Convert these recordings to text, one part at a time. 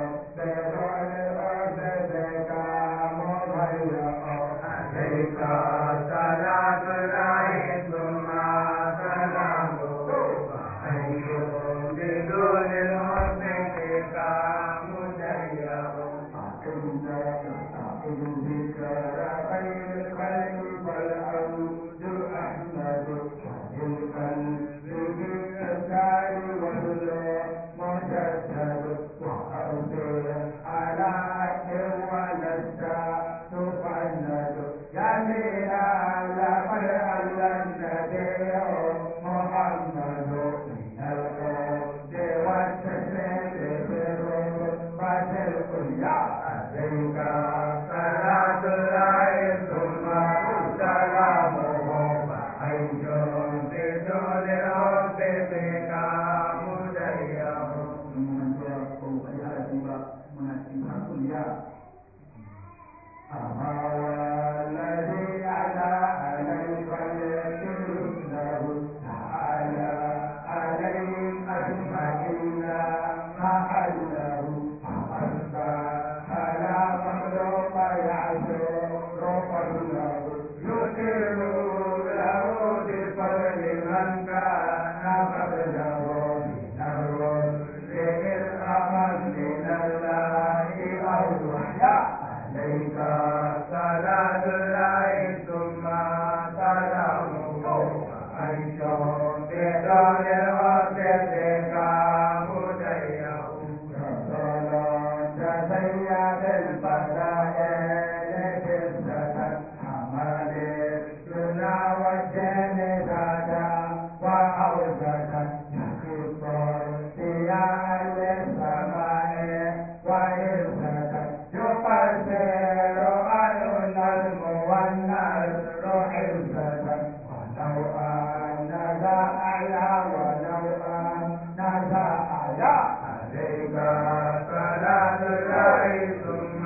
بدون الأسدك مضيق عليك صلاة الله ثم سلامه فعيش بدون الحسن فيك مضيق إن إن ذكر خير الخلق فالأرض أحمد للقلب بالأذكار والله مجدد وأرسل على عهد ولست تفند جميل لقد ألا النبي محمد من الحب والتسليم بالربة العليا عليك صلاة الله ثم سلامه فعيش بدون الحب فيك مضيق muna cewa ba mu faɗi harafi ba muna cikin harkul ya أما والذي على على الخلق مثله تعالى عليهم أجمعين محله فأصبح لا مخلوق يعشر فضله يقر له بفضل من كان قبله من الرسل إذ أخذ من الله أوحى عليك صلاة الله ثم سلامه فعيش بدون الحب فيك مضيق رسول تزيد الفضائل جزة حمل الدنا والدين ذاتا وأوزة يخف ارتياء للسماء وعزة يقصر عنه النظم والنصر عزة ولو أن ذا أعيا ولو أن ذا أعيا عليك صلاة الله ثم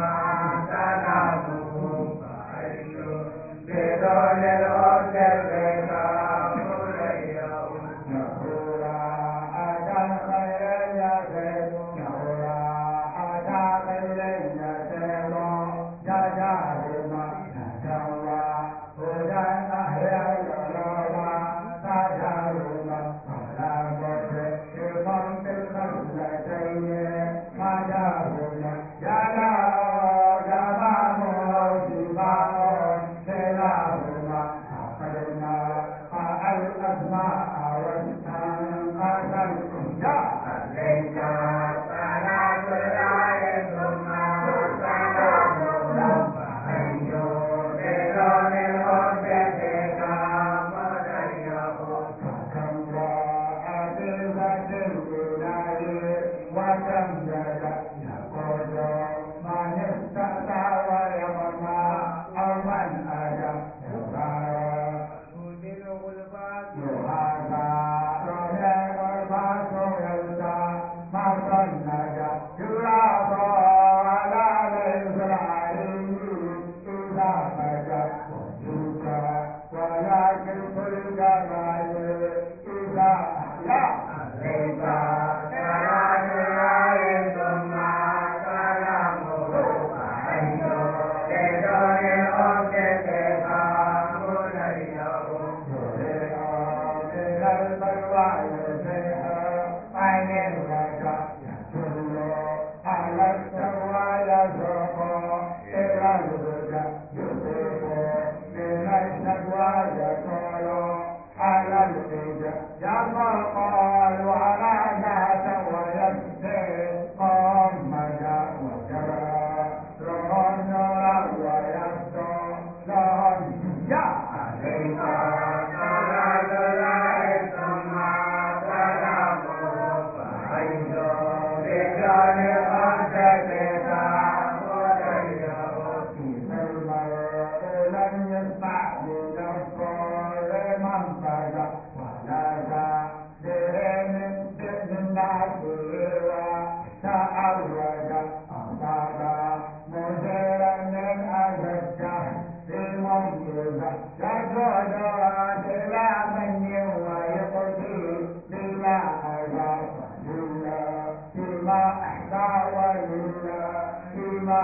سلامه فعيش بدون الحب فيك مضيق نورا أتى خيرا يزيد نورا أتى خيرا يزيد جداهما ندوا هدى أحيا الغرابا تداهما فلا مشرف بالخصلتين مداهما جداه جمام شفاء كلاهما فقدنا الأسماء واستنقذ الأنجاء عليك صلاة الله ثم سلامه فعيش بدون الحب فيك مضيق فكم راء بذات الإله وكم جد يقود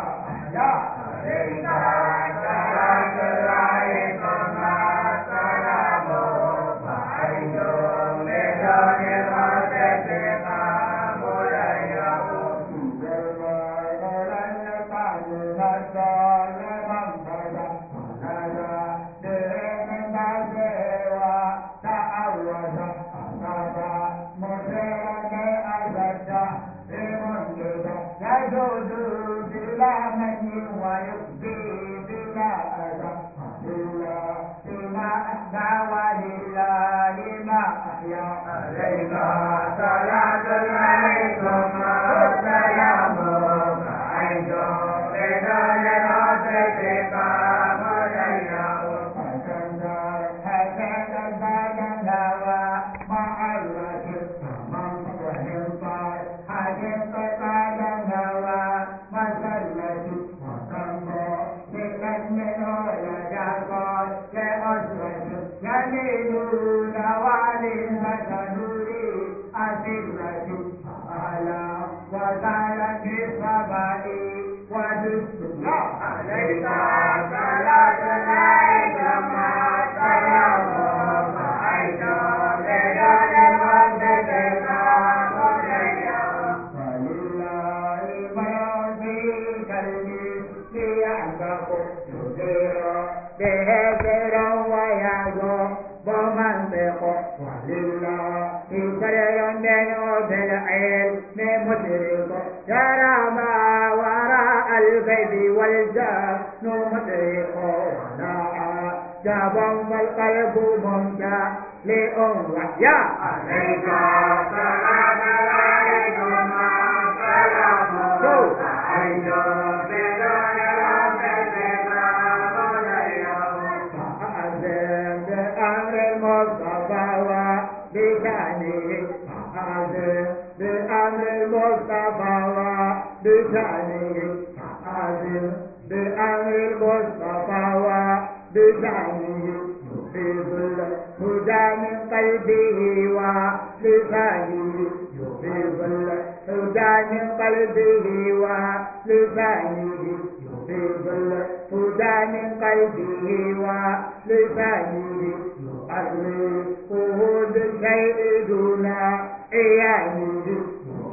ya عليك صلاة الله ثم السلام فأرجو بدون الغفلة قبوليه ولله ما أحيا عليك صلاة الله ثم السلام فأرجو بدون الغفلة قبوليه وسهلا بالصباح وبالسلام عليك صلاة الله ثم السلام فأرجو بدون الغفلة قبوليه ولله ما في قلبي ليعزق يدير به سرا ويعزو بمنطق ولله سرر منه بالعلم مشرق ترى ما وراء الغيب والجهل مدرك ولا جبا فالقلب ممتع لأم يا عليك صلاة الله ثم السلام فأرجو بدون الغفلة قبوليه أعزم بأمر المصطفى وبشأنه أعزم بأمر المصطفى وبشأنه أعزم بأمر المصطفى وبشأنه يفيض الهدى من قلبه ولسانه يفيض الهدى من قلبه ولسانه يفيض الهدى من قلبه ولسانه يعرفه بالشيء دون عيانه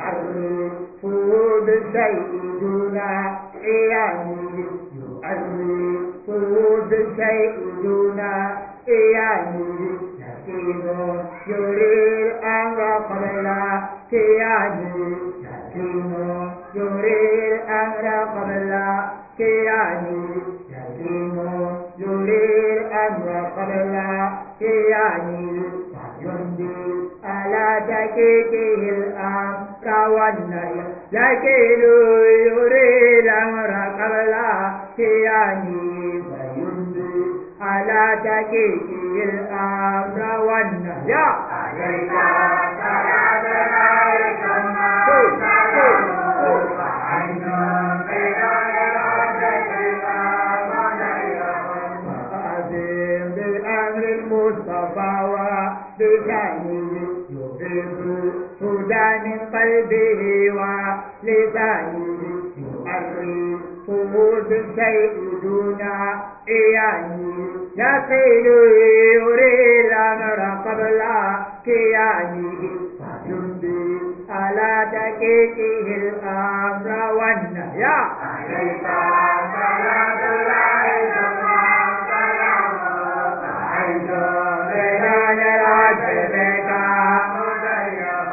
يعرفه بالشيء دون عيانه يعرفه بالشيء دون عيانه يقين يري الأمر قبل كيانه يقين يري الأمر قبل كيانه يقين يري الأمر قبل كيانه ويمضي على تكيكه الأمر والنهي لكن يري الأمر قبل كيانه ويمضي على تكيكه الأمر والنهي عليك صلاة الله ثم السلام فأرجو بدون الغفلة قبوليه أعزم بأمر المصطفى وبشأنه يفيض الهدى من قلبه ولسانه يعرفه بالشيء دون عيانه يقين يري الأمر قبل كيانه ويمضي على دقيقه الأمر والنهي عليك صلاة الله ثم السلام فأرجو بدون الغفلة قبوليه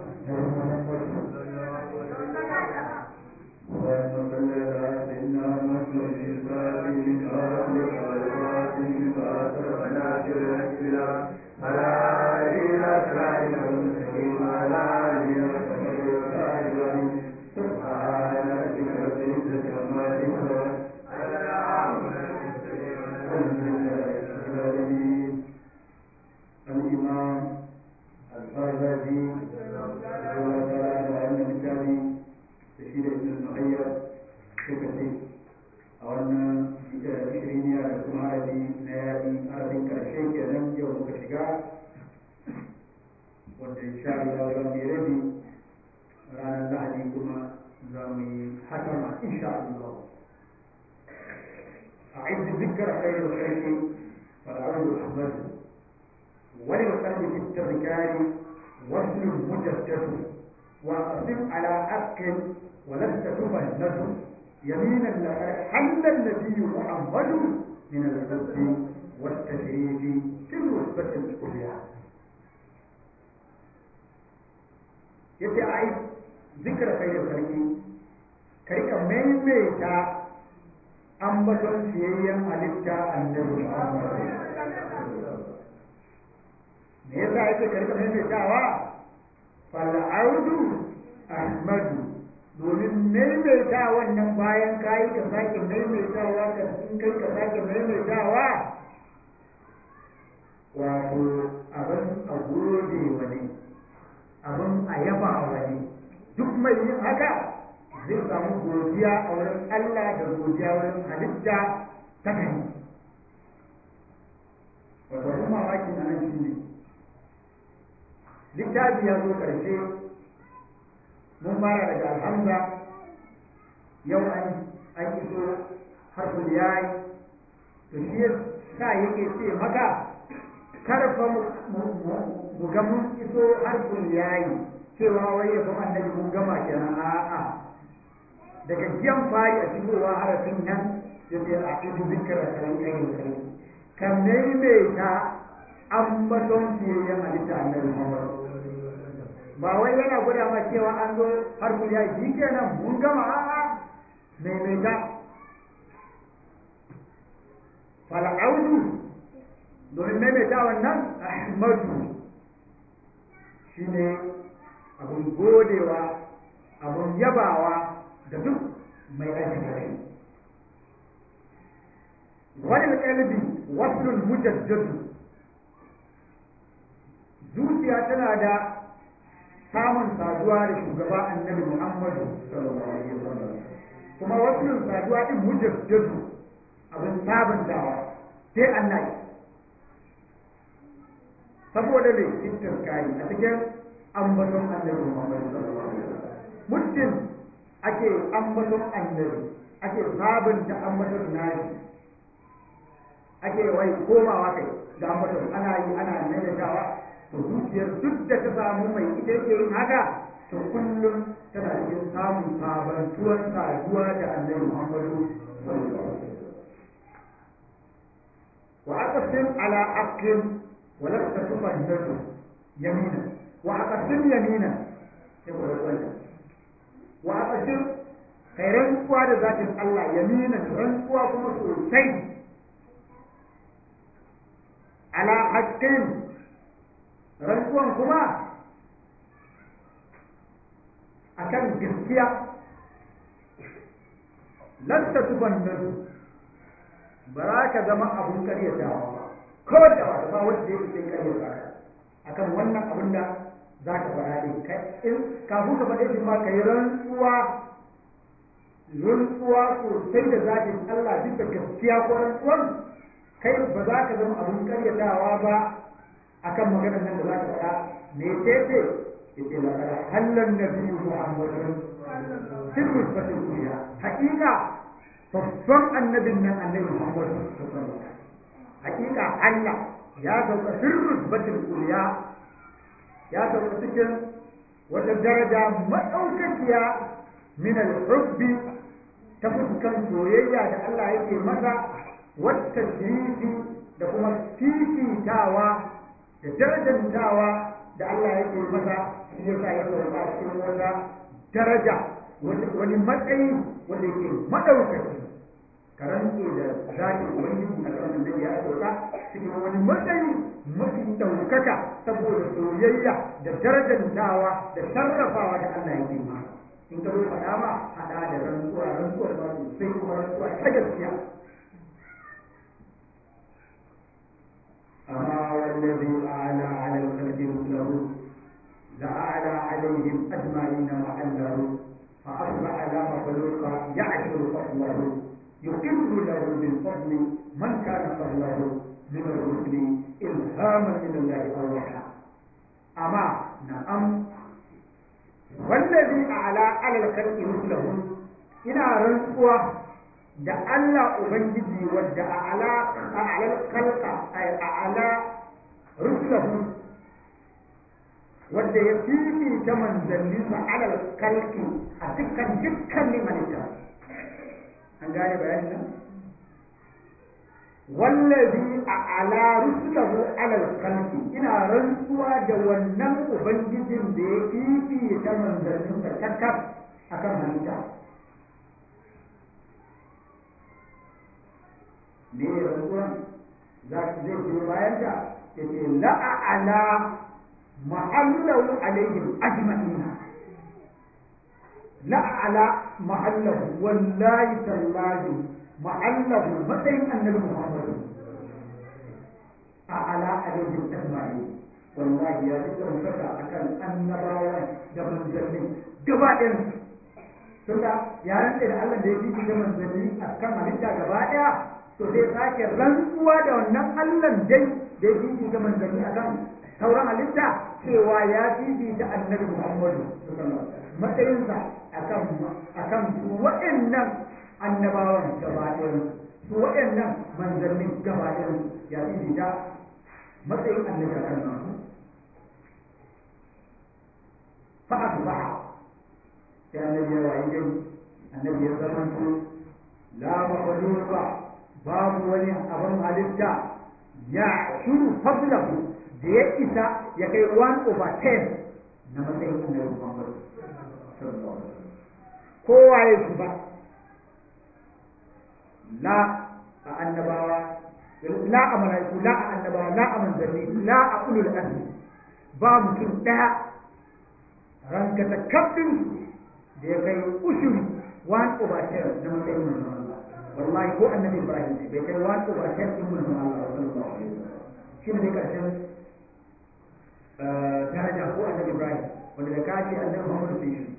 اللهم صل على سيدنا محمد الفاتح لما أغلق والفاتح لما سبق ناصر الإسلام على آله أسرار المستقيم على آله وصحبه وسلم سبحان ربك رب العزة عما يصفون الحمد لله رب العالمين الإمام الفرزي رضي الله تعالى عنه وعن الكتابي da shi da ibn muhayyar suka ce a wannan ishiriniya da kuma harafi na yaɗi harafin ƙarshe kenan yau muka shiga wanda insha Allah za mu yi rabi ranar lahadi kuma za mu yi hatama insha Allah أعد ذكر خير الخلق فالعود أحمد وللقلب في التذكار وصل مجدد وأقسم على حق ولست تفند يمينا لقد حل النبي محمد من الحب والتشريف في الرتبة العليا yace a yi zikira kai da sarki ka rika maimaita ambaton siyayyen halitta annabi Muhammad me yasa yake ka rika maimaitawa fal audu ahmadu domin maimaita wannan bayan kayi ka sake maimaitawa ka in kai ka sake maimaitawa wato abin a gode wani abin a yaba wani duk mai yin haka zai samu godiya a wurin Allah da godiya wurin halitta ta gani wato abin mamakin anan shi ne littafi ya zo ƙarshe mun fara daga alhamza yau an an iso harful yayi to shi sa yake ce maka karfa mu ga mun iso harful yayi cewa wai yabon annabi mun gama kenan a'a daga jiyan fari a shigowa harafin nan yace a idu zikra kai kai kai ka maimaita ambaton fiyayyen halitta annabi Muhammad ba wai yana gwada ma cewa an zo har kuliya shi kenan mun gama a'a maimaita fal'audu domin maimaita wannan ahmadu shine abun godewa abun yabawa da duk mai aikata rai wani kalbi waslun mujaddadu zuciya tana da samun saduwa da shugaba annabi Muhammadu sallallahu alaihi wasallam kuma wasu saduwa din mujaddadu abin sabantawa sai Allah saboda me cikin kai a cikin ambaton annabi Muhammadu sallallahu alaihi wasallam muddin ake ambaton annabi ake sabunta ambaton nashi ake wai komawa kai ga ambaton ana yi ana maimaitawa to zuciyar duk da ta samu mai ita yake yin haka to kullum tana cikin samun sabantuwan saduwa da annabi Muhammadu wa aqsim ala haqqin wa la tatufannatu yamina wa aqsim yamina sai ko wannan wa aqsim kai rantsuwa da zatin Allah yaminan rantsuwa kuma sosai ala haqqin rantsuwan kuma akan gaskiya lasta tufannatu ba za ka zama abun karyatawa ba ko da wata ba wanda ya fi karyata ka akan wannan abun da za ka faɗa ɗin in kafin ka faɗe shi ma ka yi rantsuwa rantsuwa sosai da zatin Allah bisa gaskiya ko rantsuwan kai ba za ka zama abun karyatawa ba akan maganar nan da za ka faɗa me ce ce yace laqad hallan nabiyyu muhammadun sirrul fatil kuliya haƙiƙa babban annabin nan annabi muhammadu haƙiƙa Allah ya sauka sirrul fatil kuliya ya sauka cikin wata daraja maɗaukakiya min al-hubbi ta fuskan soyayya da Allah yake masa wata shirifi da kuma fifitawa da darajantawa da Allah yake masa shi yasa ya sauka cikin wata daraja wani matsayi wanda yake madaukaki karantse da zaki ubangiji a kan annabi ya sauka cikin wani matsayi mafi daukaka saboda soyayya da darajantawa da sarrafawa da Allah yake masa in ka zo faɗa ma haɗa da rantsuwa rantsuwar ma sosai kuma rantsuwa ta gaskiya أما والذي أعلى على الخلق مثله لأعلى عليهم أجمعين محله فأصبح لا مخلوق يعشر فضله يقر له بالفضل من كان قبله من الرسل إلهاما من الله أو وحيا أما نعم والذي أعلى على الخلق مثله إلى رنسوة da Allah Ubangiji wadda a ala a alal khalqa a ala rusulahu wadda ya fifita manzanninsa alal khalqi a dukkan dukkanin halitta an gane bayanin nan wallazi a ala rusulahu alal khalqi ina rantsuwa da wannan ubangijin da ya fifita manzanninsa takkaf akan halitta me ya rantsuwan za ki zai biyo bayan ta ya ce la'ala mahallahu alaihim ajma'ina la'ala mahallahu wallahi tallahi mahallahu matsayin annabi muhammadu a ala alaihim ajma'in wallahi ya ji ɗaukaka akan annabawan da manzannin gaba ɗayansu tunda ya rantse da Allah da ya fifita manzanni a kan halitta gaba ɗaya to zai sake rantsuwa da wannan Allah dai da ya fifita manzanni akan sauran halitta cewa ya fifita annabi Muhammadu matsayinsa akan akan su waɗannan annabawan gaba ɗayan su waɗannan manzannin gaba ɗayan ya fifita matsayin annabi akan nasu fa asbaha sai annabi ya wayi gari annabi ya zamanto la makhluqa babu wani abin halitta ya shuru fadlahu da ya isa ya kai 1 over 10 na matsayin annabi Muhammad kowa ya shi ba la a annabawa la a mala'iku la a annabawa la a manzanni la a ulul azmi ba mutum daya ranka ta kafin da ya kai ushuri 1 over 10 na matsayin manzon Allah wallahi ko annabi Ibrahim ne bai kai 1 over 10 din manzon Allah sallallahu alaihi wasallam shi ne karshen daraja ko annabi Ibrahim wanda da kace annabi Muhammad sai shi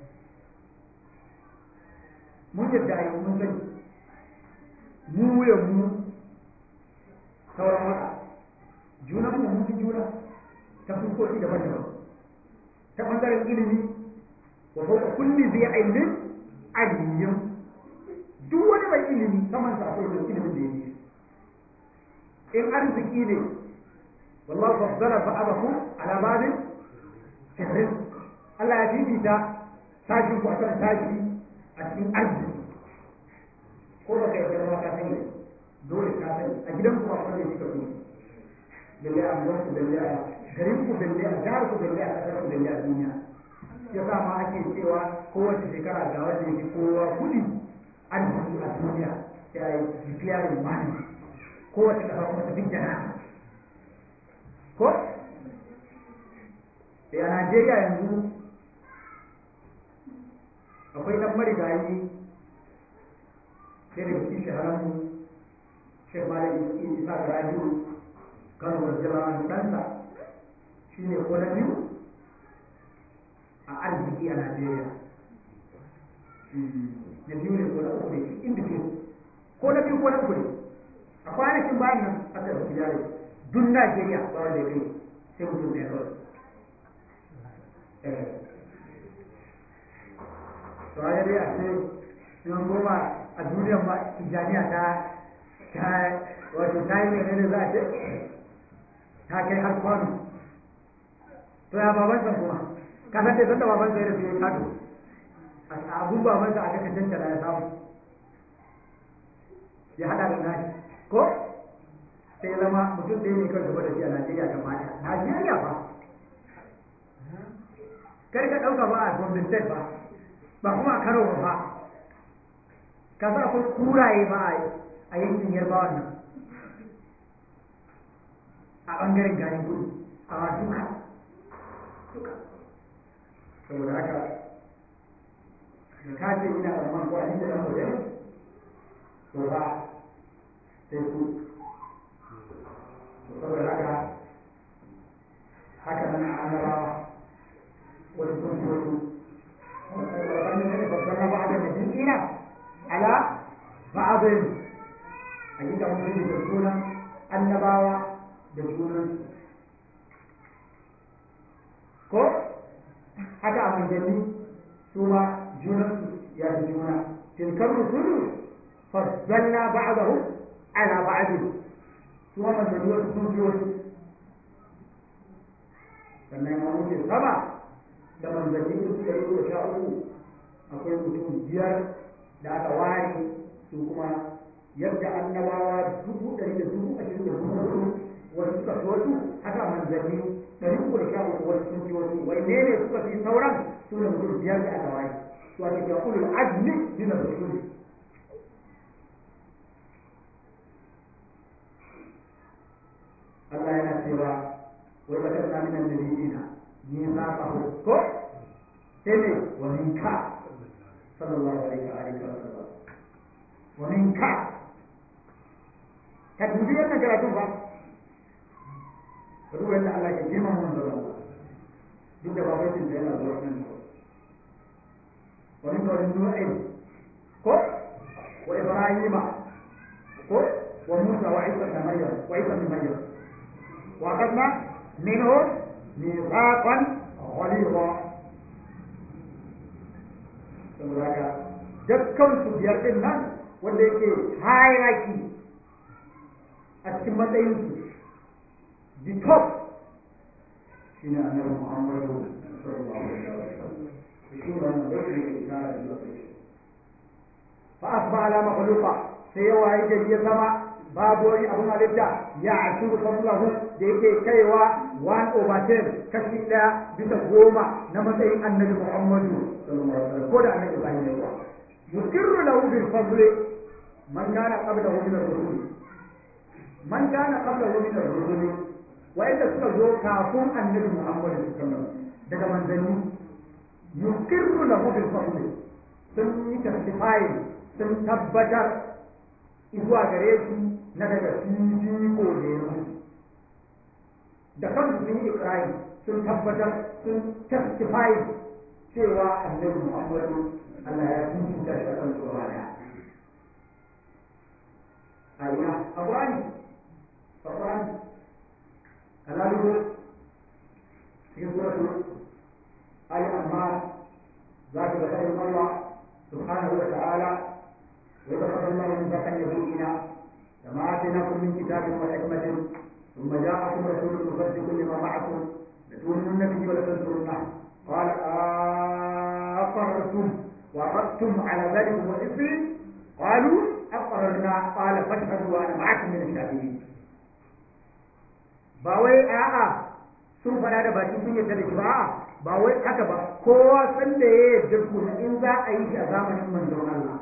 mun yadda ai mun sani mu ya mu sauran wata juna mu mun fi juna ta fuskoki daban-daban ta bangaren ilimi wa fawqa kulli zai ilmin alim duk wani mai ilimi saman sa akwai mai ilimin da yake in arziki ne wallahu faddala ba'dahu ala ba'din fi rizq Allah ya fifita sashin ku akan sashi a cikin arziki ko baka yarda ba ka sani dole ka sani a gidan ku akwai da kika kudi balle a gidan ku balle a garin ku balle a jihar ku balle a kasar ku balle a duniya ya sa ma ake cewa kowace shekara ga wanda yake kowa kudi arziki a duniya ya yi declaring money kowace kasa kuma ta fidda nata ko sai a Najeriya yanzu akwai dan marigayi sai daga cikin shahararmu Sheikh Malam Isa Rabiu Kano Rajala ɗansa shi ne ko na biyu a arziki a Najeriya na biyu ne ko na uku ne in between ko na biyu ko na uku ne a kwanakin bayan nan aka yi yare duk Najeriya ba wanda ya kai sai mutum ɗaya kawai to a dai a ce in goma a duniyar ma tijjaniya ta ta wato ta yi menene za a ce ta kai har kwano to ya baban san kuma ka san dai sanda baban sai da fiye kato a abun baban sa aka cancanta da ya samu ya hada da nashi ko sai zama mutum ɗaya ne kawai gaba da shi a Najeriya gaba ɗaya Najeriya ba kar ka ɗauka ba a Gombe State ba ba kuma a Kano ba fa ka sa akwai kuraye ba a yankin Yarbawan nan a ɓangaren gani gudu a duka duka saboda haka da ka ce ina tsamman ko a da ɗan waje ne to ba sai su to saboda haka haka nan a annabawa wasu sun fi wasu wani ne babban ba da nabiyina ala ba'adin hakika mun fi da sunan annabawa da junansu ko haka a manzanni su ma junansu ya fi juna tilkar rusulu faddalna ba'dahum ala ba'd su ma manzanni wasu sun fi wasu sannan ya wuce sama da manzanni su ɗari uku da sha uku akwai mutum biyar da aka ware su kuma yadda annabawa dubu ɗari da dubu ashirin da dubu hudu wasu suka fi wasu haka manzanni ɗari uku da sha uku wasu sun fi wasu wai ne ne suka fi sauran su ne mutum biyar da aka ware su ake cewa ulul azmi min ar-rusul Allah yana cewa wai bakatna min an-nabiyina mithaqahu ko sai ne wa minka sallallahu alaihi wa alihi wa sallam wa minka ka dubi wannan karatu ba ka duba yadda Allah ke girmama manzon Allah duk da babai sun yana zuwa nan wa minka wa min nu'in ko wa ibrahima ko wa musa wa isa ibn maryam wa isa ibn maryam wa akhadna minhum mithaqan ghalidha saboda haka dukkan su biyar din nan wanda yake hierarchy a cikin matsayin su the top shine annabi Muhammadu sallallahu alaihi wasallam shi ne wannan da yake isharar zuwa gare shi fa asba ala makhluqa sai ya wayi gari ya zama babu wani abun halitta ya ashuru fadlahu da yake kaiwa 1 over 10 kashi daya bisa goma na matsayin annabi Muhammadu sallallahu alaihi wasallam ko da annabi Ibrahim ne kuwa yukirru lahu bil fadli man kana qablahu min ar-rusul man kana qablahu min ar-rusul wa inda suka zo kafin annabi Muhammadu sallallahu alaihi wasallam daga manzanni yukirru lahu bil fadli sun yi testifying sun tabbatar zuwa gare shi na daga fifiko da ya mutu da kansu sun yi ikirari sun tabbatar sun testify cewa annabi Muhammadu Allah ya fifita shi a kan su gaba daya a ina a Qur'ani a Qur'ani kalaluhu cikin suratu Ali Imran za ka ga fadin Allah subhanahu wa ta'ala وإذا أخذ الله ميثاق النبيين كما آتيناكم من كتاب وحكمة ثم جاءكم رسول مصدق لما معكم لتؤمنن به ولتنصرنه قال أقررتم وأخذتم على ذلك وإثري قالوا أقررنا قال فاشهدوا وأنا معكم من الشاهدين ba wai a'a sun faɗa da baki sun yadda da shi ba a'a ba wai haka ba kowa san da ya yadda kuma in za a yi shi a zamanin manzon Allah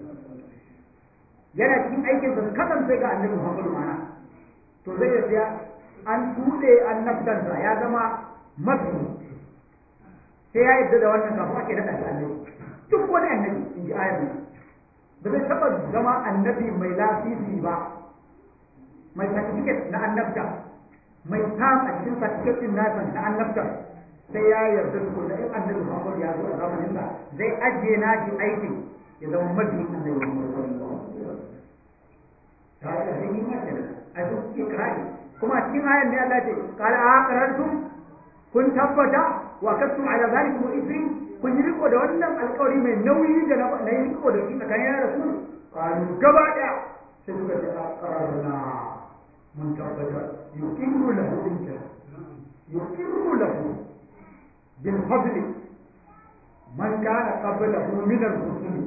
yana cikin aikin sa kasance ga annabi Muhammadu mana to zai yadda an tuɗe annabtansa ya zama mafi sai ya yadda da wannan kafin ake naɗa shi annabi duk wani annabi in ji ayar nan ba zai taɓa zama annabi mai lasisi ba mai certificate na annabta mai tam a cikin certificate din nasa na annabta sai ya yarda da kullum in annabi Muhammad ya zo a zamanin sa zai ajiye na ji aikin ya zama mabiyin annabi Muhammad sallallahu alaihi wasallam ta ga sai yin haka a su ikrari kuma a cikin ayar ne Allah ce qala aqrartum kun tabbata wa kastum ala zalikum isri kun yi riko da wannan alƙawari mai nauyi da na yi riko da shi tsakanin da ku qalu gaba daya sai suka ce aqrarna mun tabbatar yuqirru lahu dinka yuqirru lahu bil fadli man kana qablahu min ar-rusul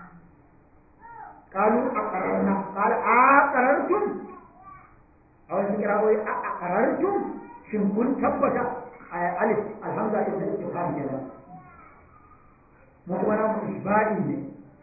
qalu aqrarna qala aqrartum aw zikra wa aqrartum shin kun tabbata alif alhamza ibn istifham kenan mu kuma na isba'i ne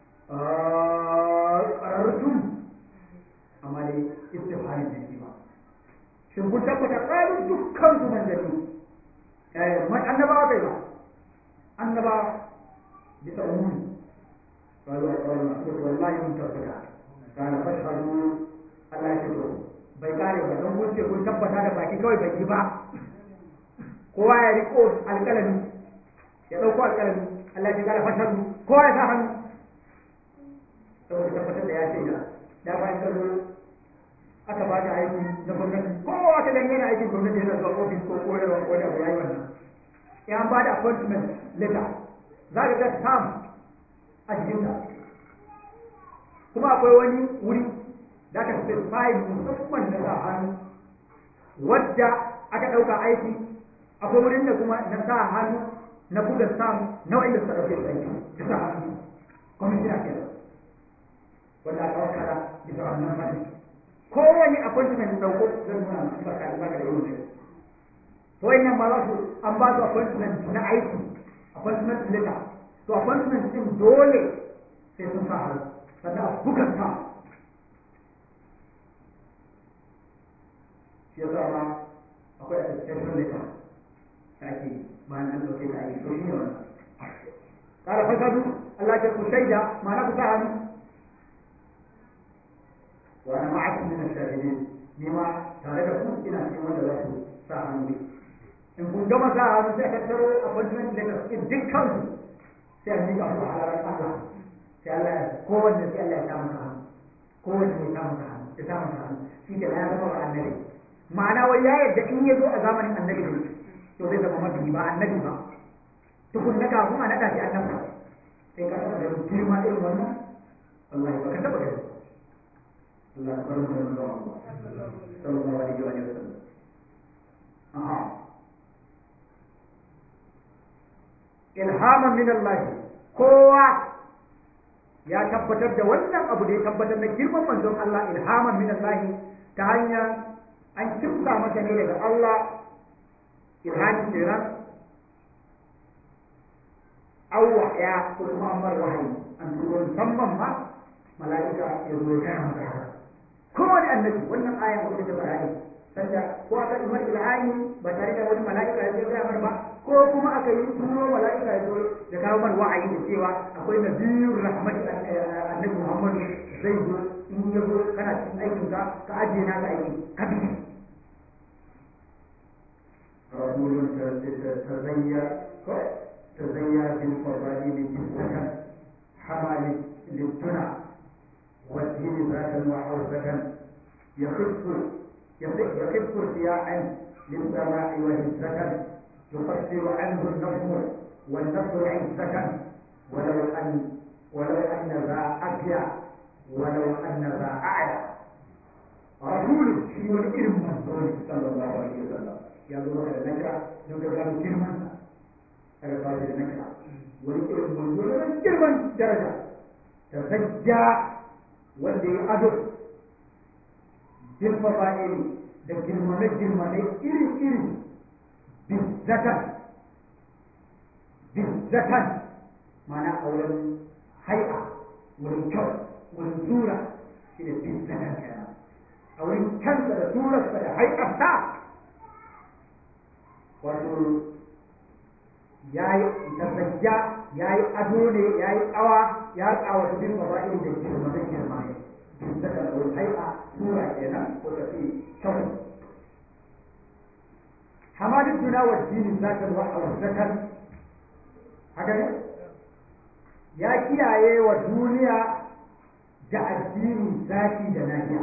aqrartum amma dai istifham ne shi ba shin kun tabbata qalu dukkan su manzanni eh man annabawa kai ba annabawa bisa umumi qalu aqrarna wallahi mun tabbata kana fashhadu Allah ya ce bai kare ba don kun ce kun tabbata da baki kawai bai yi ba kowa ya riko alƙalami ya ɗauko alƙalami Allah ya kala fashadu kowa ya sa hannu saboda tabbatar da ya ce da da bayan ka zo aka ba ka aiki na gwamnati kowa ka dan yana aikin gwamnati yana zuwa ofis ko koyarwa ko da yayi wannan ya an ba da appointment letter za ka ga stamp a jikinta kuma akwai wani wuri da aka fi fayil musamman na sa hannu wadda aka ɗauka aiki akwai wurin da kuma na sa hannu na buga sam na wa'inda suka ɗauke aiki da sa hannu kwamishina ke wanda aka wakara bisa wannan fanni kowane appointment ɗauko zan nuna masu baka baka da irin kai to wayannan ma za su an ba su appointment na aiki appointment letter to appointment din dole sai sun sa hannu sannan a buga sam shi yasa ma akwai attestation letter da ake bayan an ɗauke ka aiki to shi ne wannan ƙara fasadu Allah ce ku shaida ma'ana ku sa hannu wa ana ma'akum min ash-shahidin ni ma tare da ku ina cikin wanda za su sa hannu in kun gama sa hannu sai a tattaro appointment letters din dukkan su sai a miƙa su a halarar Allah sai Allah ya kowanne sai Allah ya sa masa hannu kowanne ya sa masa hannu ya sa masa hannu shi ke ya zama ba annabi ma'ana wai ya yadda in ya zo a zamanin annabi ne to zai zama mabiyi ba annabi ba tukun na kafin a naɗa shi annabta sai ka taɓa ganin girma irin wannan wallahi ba ka taɓa gani Allah ka bar mu da manzon Allah sallallahu alaihi wa sallam aha ilhaman min Allah kowa ya tabbatar da wannan abu da ya tabbatar na girman manzon Allah ilhaman min Allah ta hanyar an kimsa masa ne daga Allah ilhami kenan awwa ya ko kuma amar wahayi an turo musamman ma mala'ika ya zo ya gaya masa haka kowane annabi wannan ayan ko ta bayani sanda ko aka yi mar ilhami ba tare da wani mala'ika ya zo ya gaya mar ba ko kuma aka yi turo mala'ika ya zo ya kawo mar wa'ayi da cewa akwai nabiyur rahmati annabi Muhammadu zai zo in ya zo kana cikin aikin ka ka ajiye naka aiki ka bi رسول تزير تزير بالفضائل جسدا حمى للدنى والدين ذاتا وحوزة يخف يخف ارتياعا للسماء وهزة يقصر عنه النظم والنصر عزة ولو أن ولو أن ذا أقيا ولو أن ذا أعلى رسول شيء الإرم منزول صلى الله عليه وسلم ya zo maka da nakira don ka gano girmansa aka kawo shi da nakira wani irin manzo na girman daraja ta zajja wanda ya ado bil fada'ili da girmame girmame iri iri bizzatan bizzatan ma'ana a wurin hai'a wurin kyau wurin sura shi ne bizzatan kenan a wurin kansa da surarsa da hai'arsa wato ya yi tazajja ya yi ado ne ya yi tsawa ya tsawata bin fada'ili da girmame girmame bizzatan a wurin hai'a sura kenan ko ka ce kyau hamadin duna wa dini zatan wa auzatan haka ne ya kiyaye wa duniya da addini zati da nahiya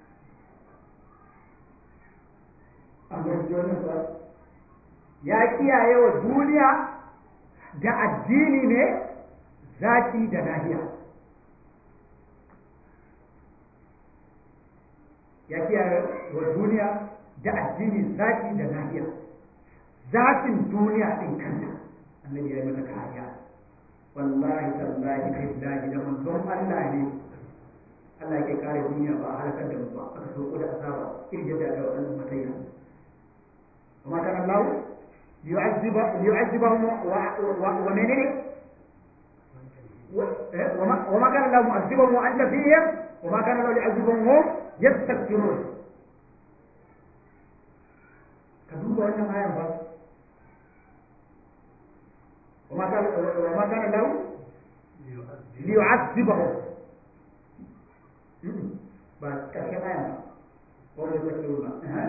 an fahimci wannan ba ya kiyaye wa duniya da addini ne zati da nahiya ya kiyaye wa duniya da addini zati da nahiya zatin duniya din kanta annabi ya yi mata kariya wallahi tallahi billahi da manzon Allah ne Allah yake kare duniya ba a halakar da mu ba aka sauko da asaba irin yadda aka wa al'ummatai وما كان الله ليعذب ليعذبهم ومنين وما, وما كان الله معذبهم وانت فيهم وما كان الله ليعذبهم وهم يستغفرون كذوب wannan ayan ba وما كان وما كان الله ليعذبهم ba karshen ayan ba ko ne take ba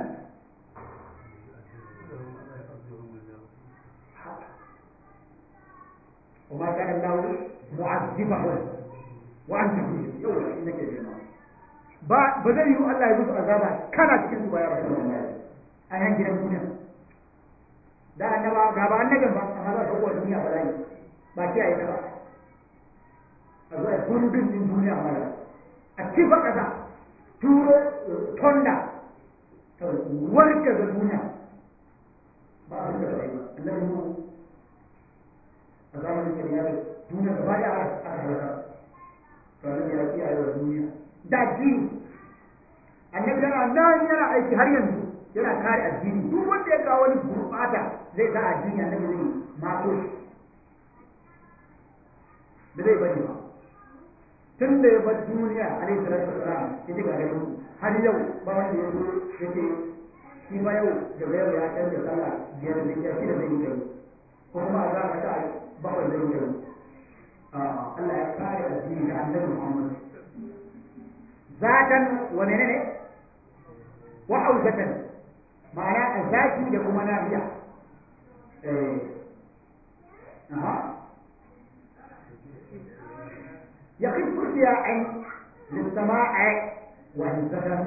وما كان الله معذبهم وانت فيهم يوم انك جماعه ba ba zai yi Allah ya musu azaba kana cikin su ba ya rasu a nan gidan duniya da annaba ga ba annabin ba amma za su kuwa duniya ba zai ba kiyaye ta ba a zuwa gurbin din duniya mala a kifa ƙasa turo tonda ta warka ga duniya ba abin da ba yi ba annabi mu a zamanin kan ya duniya gaba da aka halaka to annabi ya kiyaye wa duniya da addini annabi yana nan yana aiki har yanzu yana kare addini duk wanda ya kawo wani gurɓata zai sa addini annabi zai mato shi da zai bari ba tun da ya bar duniya alaihi salatu wasalam ya ji gagarin ku har yau ba wanda ya zo ya ce shi ba yau da yau ya canza sallah biyar da ya shi da zai yi kai ko kuma a zama ta bakwai zai yi kai Allah ya kare addini da annabi Muhammad zatan wa menene wa hauzatan ma'ana a zaki da kuma nahiya eh aha يخف ارتياعا للسماع وعزة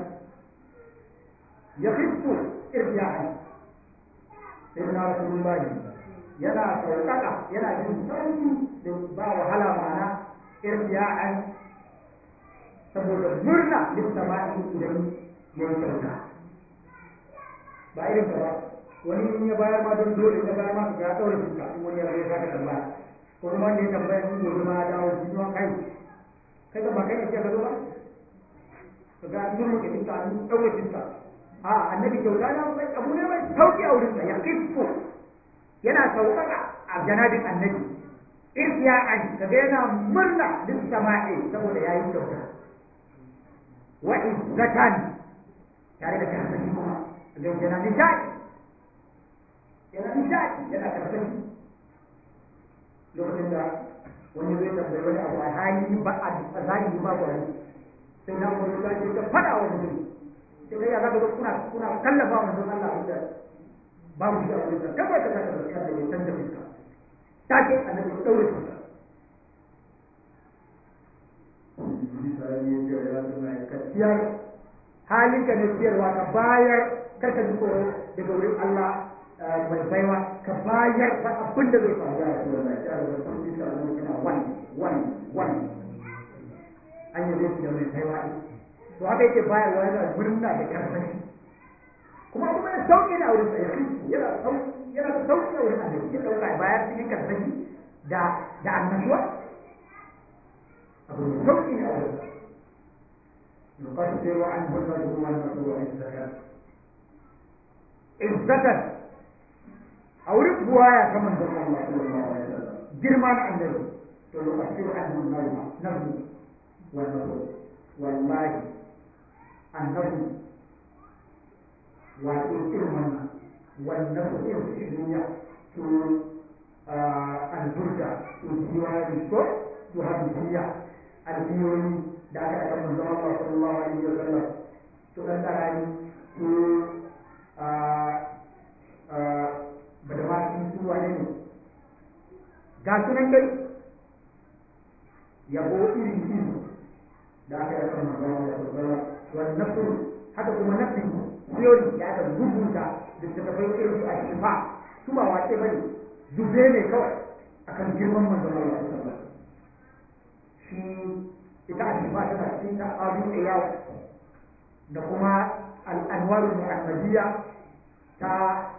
يخف ارتياعا سيدنا رسول الله yana sauƙaƙa yana jin sauƙi da ba wahala ma'ana irtiya'an saboda murna lissama'i idan ya yi kyauta ba irin ka ba wani in ya bayar ma don dole in ya bayar ma ka ga ɗaure fuska in wani ya zo ya saka tambaya ko kuma wanda ya tambaya in gobe ma ya dawo shi ma kai kai ba kai ne ka zo ba ka ga nurmu ke fuska an ɗaure fuska a annabi kyauta na abu ne mai sauƙi a wurinsa ya kifu yana sauƙaƙa a janabin annabi irtiya'an kaga yana murna lis sama'i saboda yayi kyauta wa izzatan tare da karsashi kuma kaga yana nishadi yana nishadi yana karsashi lokacin da wani zai tambayi wani abu a hali ba a zahiri ba ba sai na umar ta ce ta faɗa wa mutum sai kai ya zaka zo kuna kuna kallafa manzon Allah abinda babu shi a wurin sa kawai ka zaka zaka da ya canza fuska take annabi ya daure fuska ka ciyar halinka ne ciyarwa ka bayar kar ka ji tsoro daga wurin Allah mai baiwa ka bayar ba abin da zai faru ya rasu da ya da sun fi sa wani kana wani wani wani an yi zai da mai baiwa to haka yake bayarwa yana murna da karfashi kuma abu mai sauki ne a wurin sa ya kristu yana sauki yana da sauki a wurin annabi ya dauka bayar cikin karfashi da da annashuwa abu mai sauki ne a wurin sa يقصر عنه النذر والنذر عزة عزة أو ربوايا كما ذكر الله صلى الله عليه وسلم جرمان النبي يقصر عنه النذر نذر والنذر والله النذر wato irin wannan wannan su irin su shirya su alburda su diwani ko su hamziya albiyoyi da aka akan manzon Allah sallallahu alaihi wa sallam su dan darani su badamasi su wane ne ga sunan dai yabo iri iri da aka akan manzon Allah sallallahu alaihi wa sallam wannan su haka kuma nafi theory da aka rubuta littattafai irin su a shifa su ba wace ba ne zube ne kawai akan girman manzon Allah sallallahu alaihi shi ita a shifa tana cikin ta abu iyaw da kuma al-anwarul muhammadiyya ta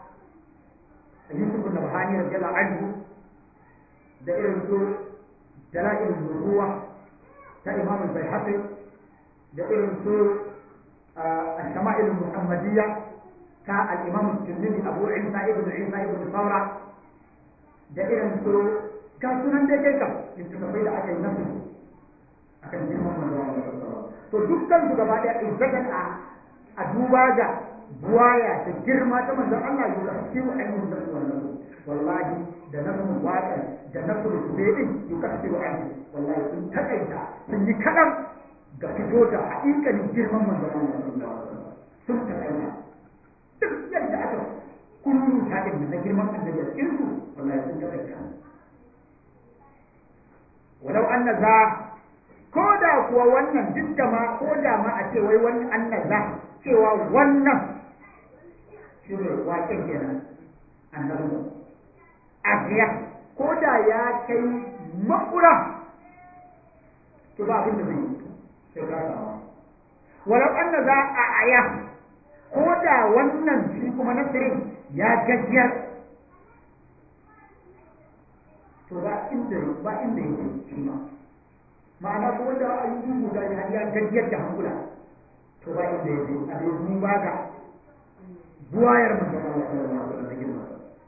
Yusuf an-Nabhani radiyallahu anhu da irin su dalail nubuwa ta Imam al-Baihaqi da irin su الشمائل المحمدية كالإمام الترمذي أبو عيسى ابن عيسى ابن ثورة da irin su ga sunan dai kai kam littattafai da aka yi nasu akan girman manzon Allah to dukkan su gaba daya izzatan a a duba ga buwaya da girma ta manzon Allah yau da siru ainihin nasu wannan wallahi da nasu waƙan da nasu rubedin yau ka siru ainihin wallahi sun takaita sun yi kaɗan ga fito da haƙiƙanin girman manzon Allah sun taƙaita duk yadda aka kururu ta din na girman annabi a cikin su wallahi sun taƙaita walau anna za ko da kuwa wannan duk da ma ko da ma a ce wai wani anna za cewa wannan shi ne waƙen kenan annabi ajiya ko da ya kai makura to ba abin da zai yi sai ka samu walau anna za a aya ko da wannan shi kuma nasirin ya gajiyar to ba inda ba inda yake shi ma ma'ana ko wanda a yi dubu da har ya gajiyar da hankula to ba inda yake a dai mun ba ga buwayar manzon Allah sallallahu alaihi wasallam girma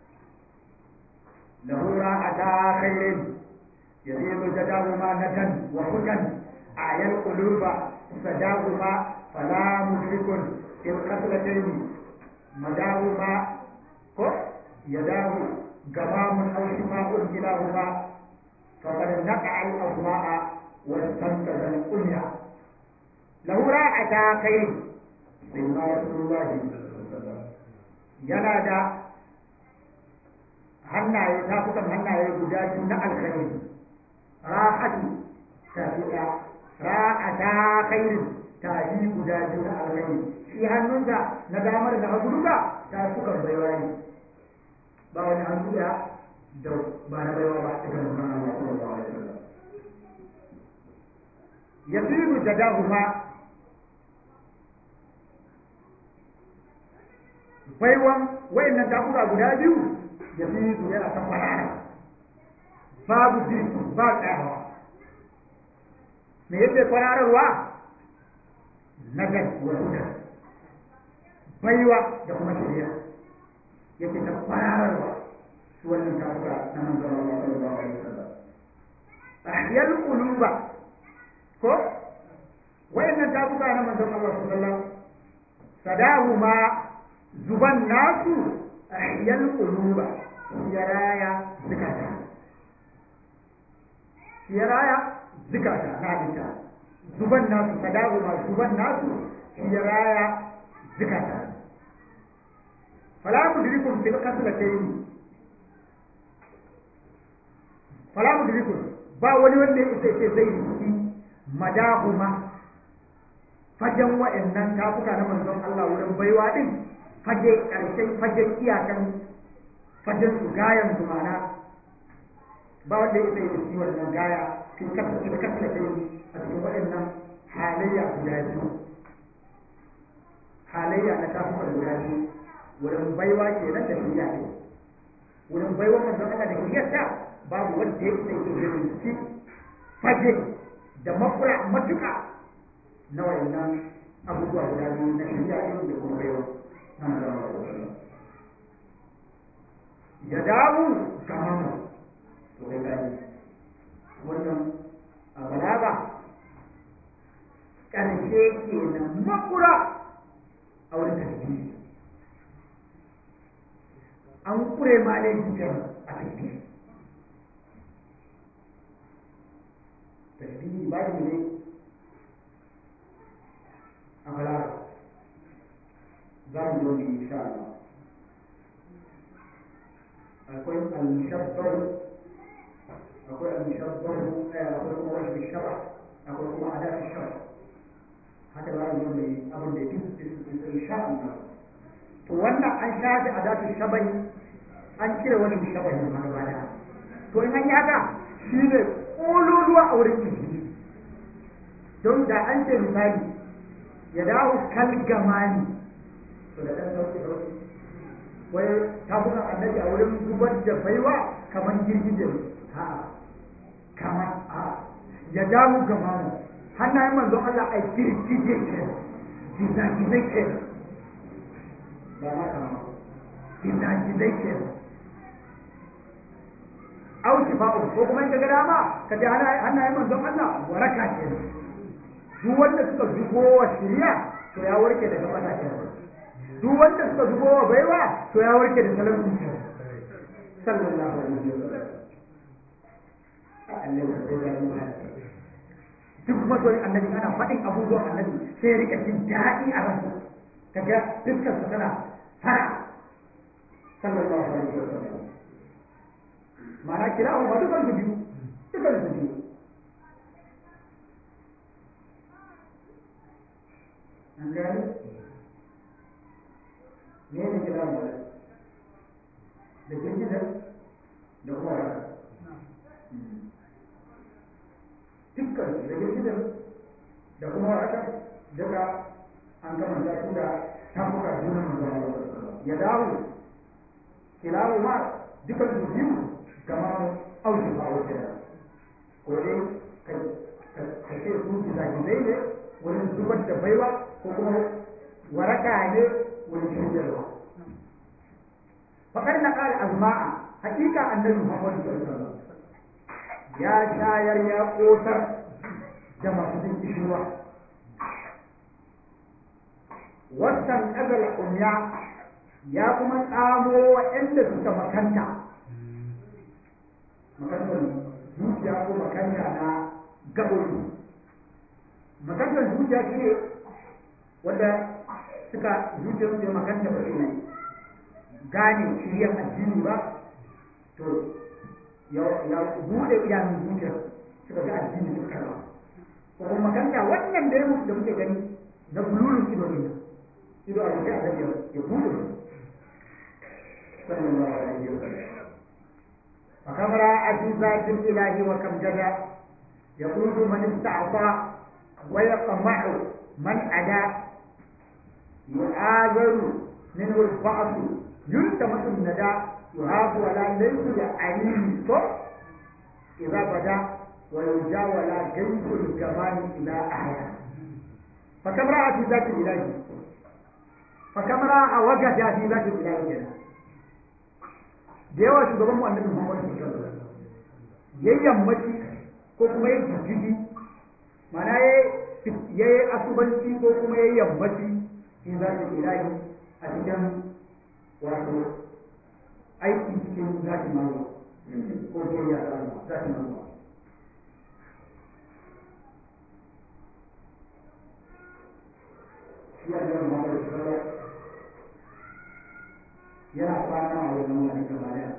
lahu ra'ata khairin yazidu jadahuma nadan wa hudan ayal quluba sadahuma fala mudrikun fil qatlatayn madahuma ko yadahu gamamun aw shifa'un kilahuma faqad naqa'a al-awma'a واستنقذ الدنيا له راعة خير سيدنا رسول الله yana da hannaye tafukan hannaye guda biyu na alkhairi rahatu tafi ɗaya ra'ata khairin tafi guda biyu na alkhairi shi hannunsa na damar da hagu duka tafukan baiwa ne ba wani hannu ɗaya da ba na baiwa ba daga manzon Allah sallallahu alaihi wasallam yasiru jadahuma baiwan wayannan takura guda biyu yasiru yana ta kwarara babu jirgi ba tsayawa me yake kwarararwa nagar wa hudan baiwa da kuma shari'a yake ta kwarararwa su wannan takura na manzon Allah sallallahu alaihi wasallam ahyal quluba ko wayannan tabuka na manzon Allah sallallahu alaihi wasallam sadahu ma zuban nasu ahyal quluba yaraya zikata yaraya zikata na halitta zuban nasu sadahu ma zuban nasu yaraya zikata fala mudrikum fil qatlatayn fala mudrikum ba wani wanda ya ce zai yi madahuma fagen wa'annan tafuka na manzon Allah wurin baiwa din fage ƙarshen fagen iyakan fagen su gayan su mana ba wanda ya sai shi wannan gaya fi kasa fi kasa da a cikin wa'annan halayya guda biyu halayya na tafukan guda biyu wurin baiwa kenan da shirya ne wurin baiwa manzon Allah da shiryarta babu wanda ya sai shi fage da makura matuka na wayannan abubuwa guda biyu na shirya ɗin da kuma baiwa na mazama ya dawo kamar mu to kai kai wannan a balaga ƙarshe kenan makura a wurin tasbihi an kure ma laifin kenan a tasbihi tasbihi ba ne a balaga za mu zo mu yi insha Allah akwai al-mushabbahu akwai al-mushabbahu akwai kuma wajhu shaba akwai kuma adatu shaba haka za mu zo mu yi abin da yake insha Allah to wannan an shafi adatu shabai an cire wajhu shabai ma gaba daya to in an yi haka shine kololuwa a wurin tasbihi don da an ce misali ya dawo kalgamani to da ɗan sauki sauki wai tafukan annabi a wurin zubar da baiwa kamar girgije ne ha kama a ya dawo gamamu hannayen manzon Allah a girgije ke gizagizai ke ba ma kama gizagizai ke au shifa'u ko kuma in ka ga dama ka ji hannayen manzon Allah waraka ke duk wanda suka zubo wa shiriya to ya warke daga fata ke duk wanda suka zubo wa baiwa to ya warke da talauci ke sallallahu alaihi wasallam duk masoyin annabi ana faɗin abubuwan annabi sai ya rika jin daɗi a ransa kaga fuskarsa tana fara sallallahu alaihi wasallam ma'ana kilahu ma dukan su biyu dukan su biyu an gani me ne kilahu ma da girgizar da kuma rana dukkan da girgizar da kuma guda su da tafuka junan manzon Allah ya dawo kilawu ma dukan su biyu kamar auki ba wuce da ko dai ka ce su gizagizai ne wurin zubar da baiwa ko kuma waraka ne wurin shiryarwa fakar na ƙara azma'a hakika annabi Muhammad sallallahu alaihi wasallam ya shayar ya ƙosar da masu jin kishirwa wasan ƙazal umya ya kuma tsamo waɗanda suka makanta makantar zuciya ko makanta na gaɓoɓi makantar zuciya shi ne wanda suka zuciyar su ya makanta ba su gane shiryan addini ba to ya buɗe idanun zuciyar suka ga addini suka karba ko kuma makanta wannan da ya mutu da muke gani na bululun ido ne ido a rufe annabi ya buɗe su sallallahu alaihi wa sallam فكم راى في ذات الاله وكم جدا يقول من استعصى ويطمع من عدا يعاذر منه البعث يلتمس الندى يهاب ولا ليس لعليم اذا بدا ويرجى ولا جيش الجمال اذا احيا فكم راى في ذات الاله فكم راى وجد في ذات الاله جدا da yawa shugaban mu annabi Muhammad sallallahu alaihi wasallam yayi yammaci ko kuma yayi jijjigi mana yayi yayi asubanci ko kuma yayi yammaci in za ta ilahi a cikin wato aiki cikin zatin Allah ko biyayya ga Allah zatin Allah shi annabi Muhammad sallallahu alaihi wasallam yana kwana a wajen mutane gaba daya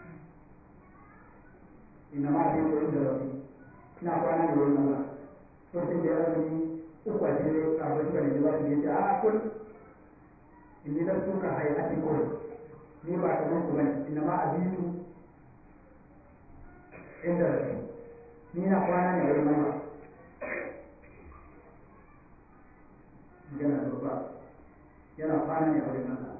ina ma sai ko inda rafi ina kwana da wurin Allah lokacin da ya azumi uku a jere kafin suka nemi za su je a kun inni lam tuka hayati ko ni ba kaman ku bane ina ma abitu inda rafi ni na kwana ne a wurin Allah magana babba yana kwana ne a wurin Allah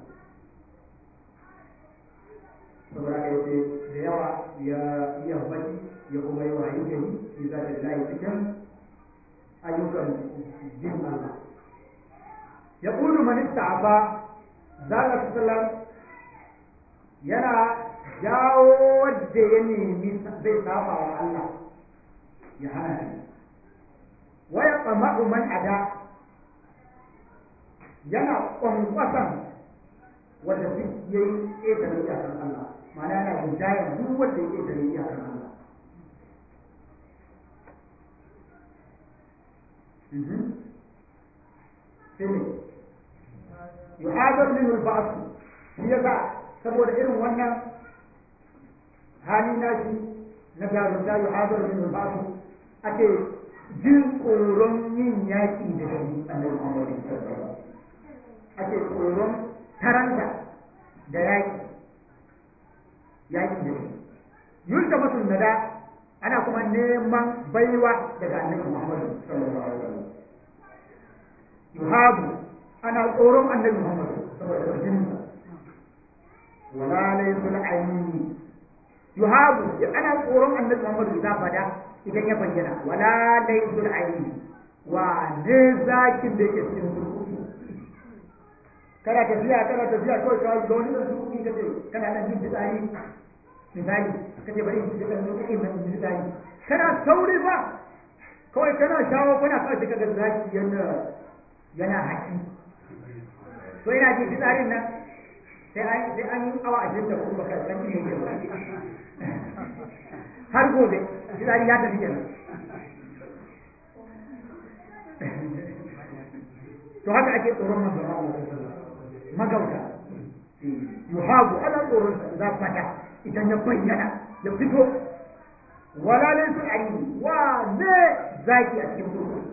saboda ka yace da yawa ya iya baki ya kuma yi wayi gari shi za ta layi cikin ayyukan jin Allah ya ƙudu manista ba zala sallam yana jawo wadda ya nemi zai saba wa Allah ya hana shi waya tsama'u man ada yana kwankwasan wadda duk ya yi ƙetare iyakar Allah ma'ana yana rinjayen duk wanda ya ƙetare iyakar Allah sai ne yuhadar min al-ba'th shi yasa saboda irin wannan hali nashi na jarumta yuhadar min al-ba'th ake jin tsoron yin yaƙi da shi annabi Muhammad sallallahu alaihi wasallam ake tsoron taranta da yaƙi yaƙi da shi yulta masu nada ana kuma neman baiwa daga annabi Muhammadu sallallahu alaihi wasallam yuhabu ana tsoron annabi Muhammadu saboda farjinsa wala laysul ayni yuhabu ana tsoron annabi Muhammadu idan bada idan ya bayyana wala laysul ayni wa ne zakin da yake cikin surkuki kana tafiya kana tafiya kawai ka ga wani dan surkuki kace kana dan jin fitsari misali kace bari in ji dan surkuki nan jin fitsari kana sauri ba kawai kana shawo kana kawai kaga zaki yana yana haki to ina ji fitsarin nan sai an sai an yi awa ashirin da hudu baka san ne yake ba har gobe fitsari ya tafi kenan to haka ake tsoron manzon Allah sallallahu alaihi wasallam magauta yuhabu ana tsoron sa idan fata idan ya bayyana ya fito wala laysa ayi wa ne zaki a cikin kurkuku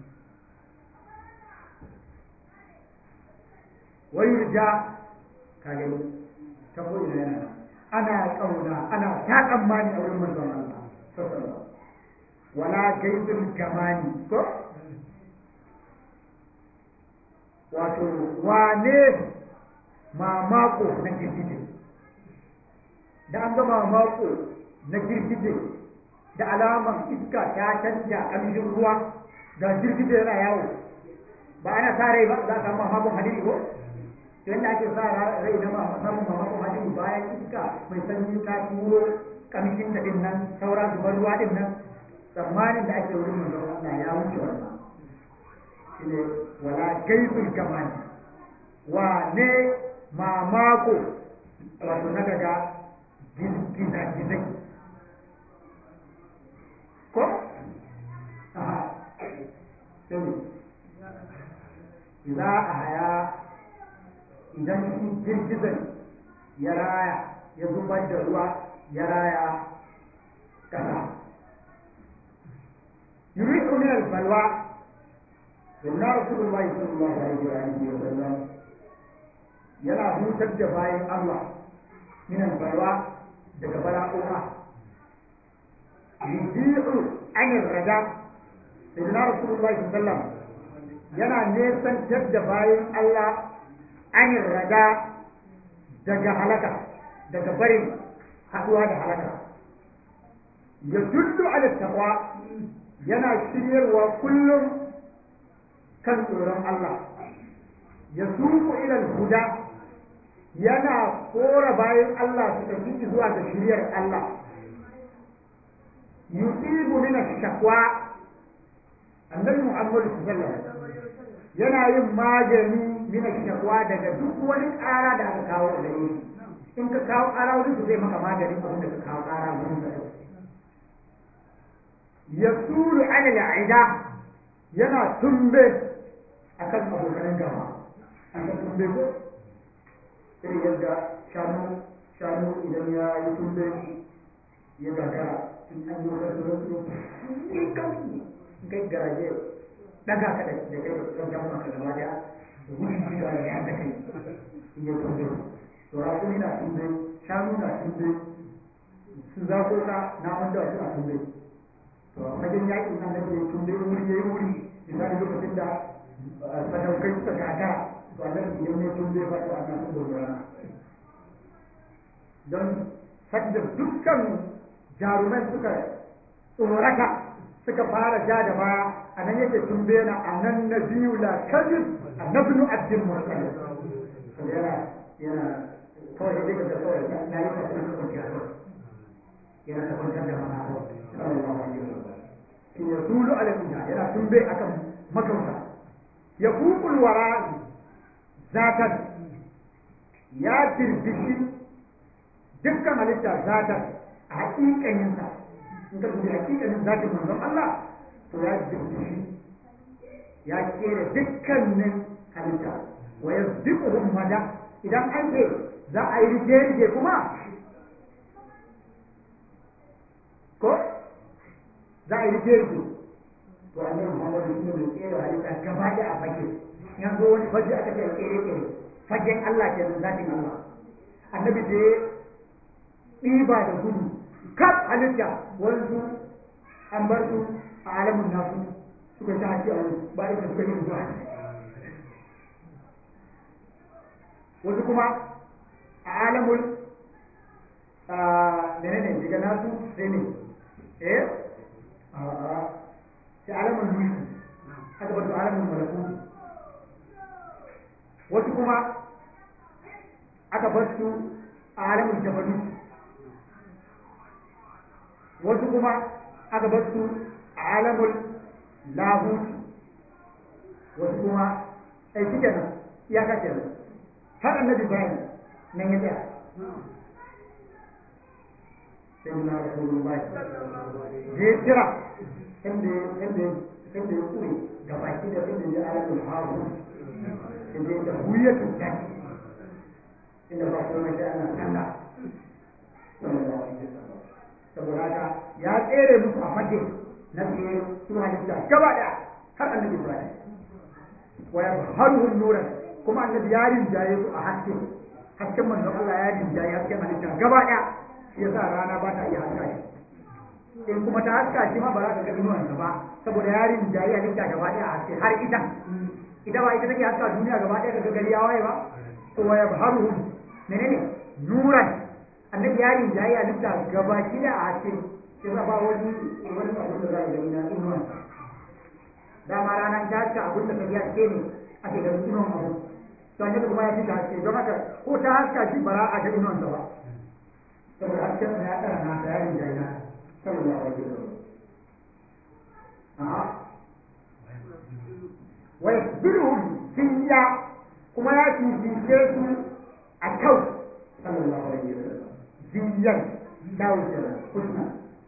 wayurja ka gani ta ko ina yana ana kauna ana ta tsammani a wurin manzon Allah sallallahu wala gaibul gamani ko wato wane mamako na girgije da an ga mamako na girgije da alaman iska ta canja kamshin ruwa ga girgije yana yawo ba ana sa rai ba za a samu mamakon hadiri ko to yadda ake sa rai na samun mamakon hadiri bayan iska mai sanyi ta turo kamshin ta din nan saura zubar ruwa din nan tsammanin da ake wurin manzon Allah ya wuce wannan shine wala gaibul gamani wa ne mamako wato na daga gizagizai ko aha sai za a haya idan shi girgizan ya raya ya zubar da ruwa ya raya kasa yuri'u min al-balwa sunna rasulullahi sallallahu alaihi wa alihi wa sallam yana hutar da bayan Allah min al-balwa daga bala'o'a yudi'u an rada sunna rasulullahi sallallahu alaihi wa sallam yana nesantar da bayan Allah an rada daga halaka daga barin haɗuwa da halaka ya dullu ala taqwa yana shiryarwa kullum kan tsoron Allah ya suku ilal huda yana kora bayan Allah su tafi zuwa ga shiryar Allah yusibu min shakwa annabi Muhammad sallallahu alaihi yana yin magani min shakwa daga duk wani ƙara da aka kawo a gare shi in ka kawo ƙara wurin su zai maka maganin abin da ka kawo ƙara wurin sa yasulu ala al'ida yana tumbe akan abokan gaba an ga tumbe ko irin yadda shanu shanu idan ya yi tumbe ya gagara in an yi wata tumbe su in kauki in kai garaje daga ka da kai da wajen maka gaba daya da gudun fita da ya da kai in ya tumbe to rakumi na tumbe shanu na tumbe su zakoka namun da suna tumbe to fagen yakin annabi ya tumbe wuri yayi wuri misali lokacin da sadaukai suka gagara to annabi idan ya tumbe fa to annabi sun gurgurana don sadda dukkan jarumai suka tsorata suka fara ja da baya a nan yake tumbe na a nan na biyu la kajib annabnu abdul muttalib yana yana kawai sai dai ga kawai na yi fasu na kwanciya kawai yana tabbatar da mana kawai sallallahu alaihi wasallam shi ya tulu ala ida yana tumbe akan magauta ya fuqul wara'i zatan ya dirbishi dukkan halitta zatan a hakikanin sa in ka dubi hakikanin zatin manzon Allah to ya dirbishi ya kere dukkanin halitta wa yazdiquhum mada idan an ce za a yi rige-rige kuma ko za a yi rige-rige to annabi Muhammadu shine mai tsere halitta gaba da a fage yanzu wani fage aka ce tsere tsere fagen Allah ke nan zatin Allah annabi da ya ɗiba da gudu kaf halitta wanzu an bar su a alamun nasu suka ta haƙi a wuri ba inda suka yi zuwa wasu kuma a alamul menene daga nasu sai ne eh a'a sai alamul mulki aka bar su alamul malakuti wasu kuma aka bar su a alamul jabaruti wasu kuma aka bar su a alamul lahuti wasu kuma ai shi kenan iyaka kenan har annabi Ibrahim nan ya tsaya sayyidina rasulullahi je kira inda inda inda ya kure ga baki da inda ya alamul hahu inda ya huyatul dan inda ba komai sai ana sallah sallallahu alaihi wasallam saboda haka ya tsere musu a fage na tsaye su halitta gaba daya har annabi Ibrahim wa yadharuhum nuran kuma annabi ya rinjaye su a haske hasken manzon Allah ya rinjaye hasken halitta gaba daya shi yasa rana ba ta iya haska shi in kuma ta haska shi ma ba za ka ga inuwansa ba saboda ya rinjaye halitta gaba daya a haske har ita ita ba ita take haska duniya gaba ɗaya daga gari ya waye ba to wa yabharuhum menene nuran annabi ya rinjaye halitta gaba kida a haske sai ba wani wani abin da za a gani na inuwan dama ranar ta haska abin da ta biya haske ne ake ganin inuwan abu to annabi kuma ya fi haske don haka ko ta haska shi bara a ga inuwansa ba saboda hasken sa ya tsara na ta ya rinjaye na sallallahu alaihi wasallam aha wa yasbiruhum fiya kuma ya fifice su a kau sallallahu alaihi wasallam ziyan dawujar husna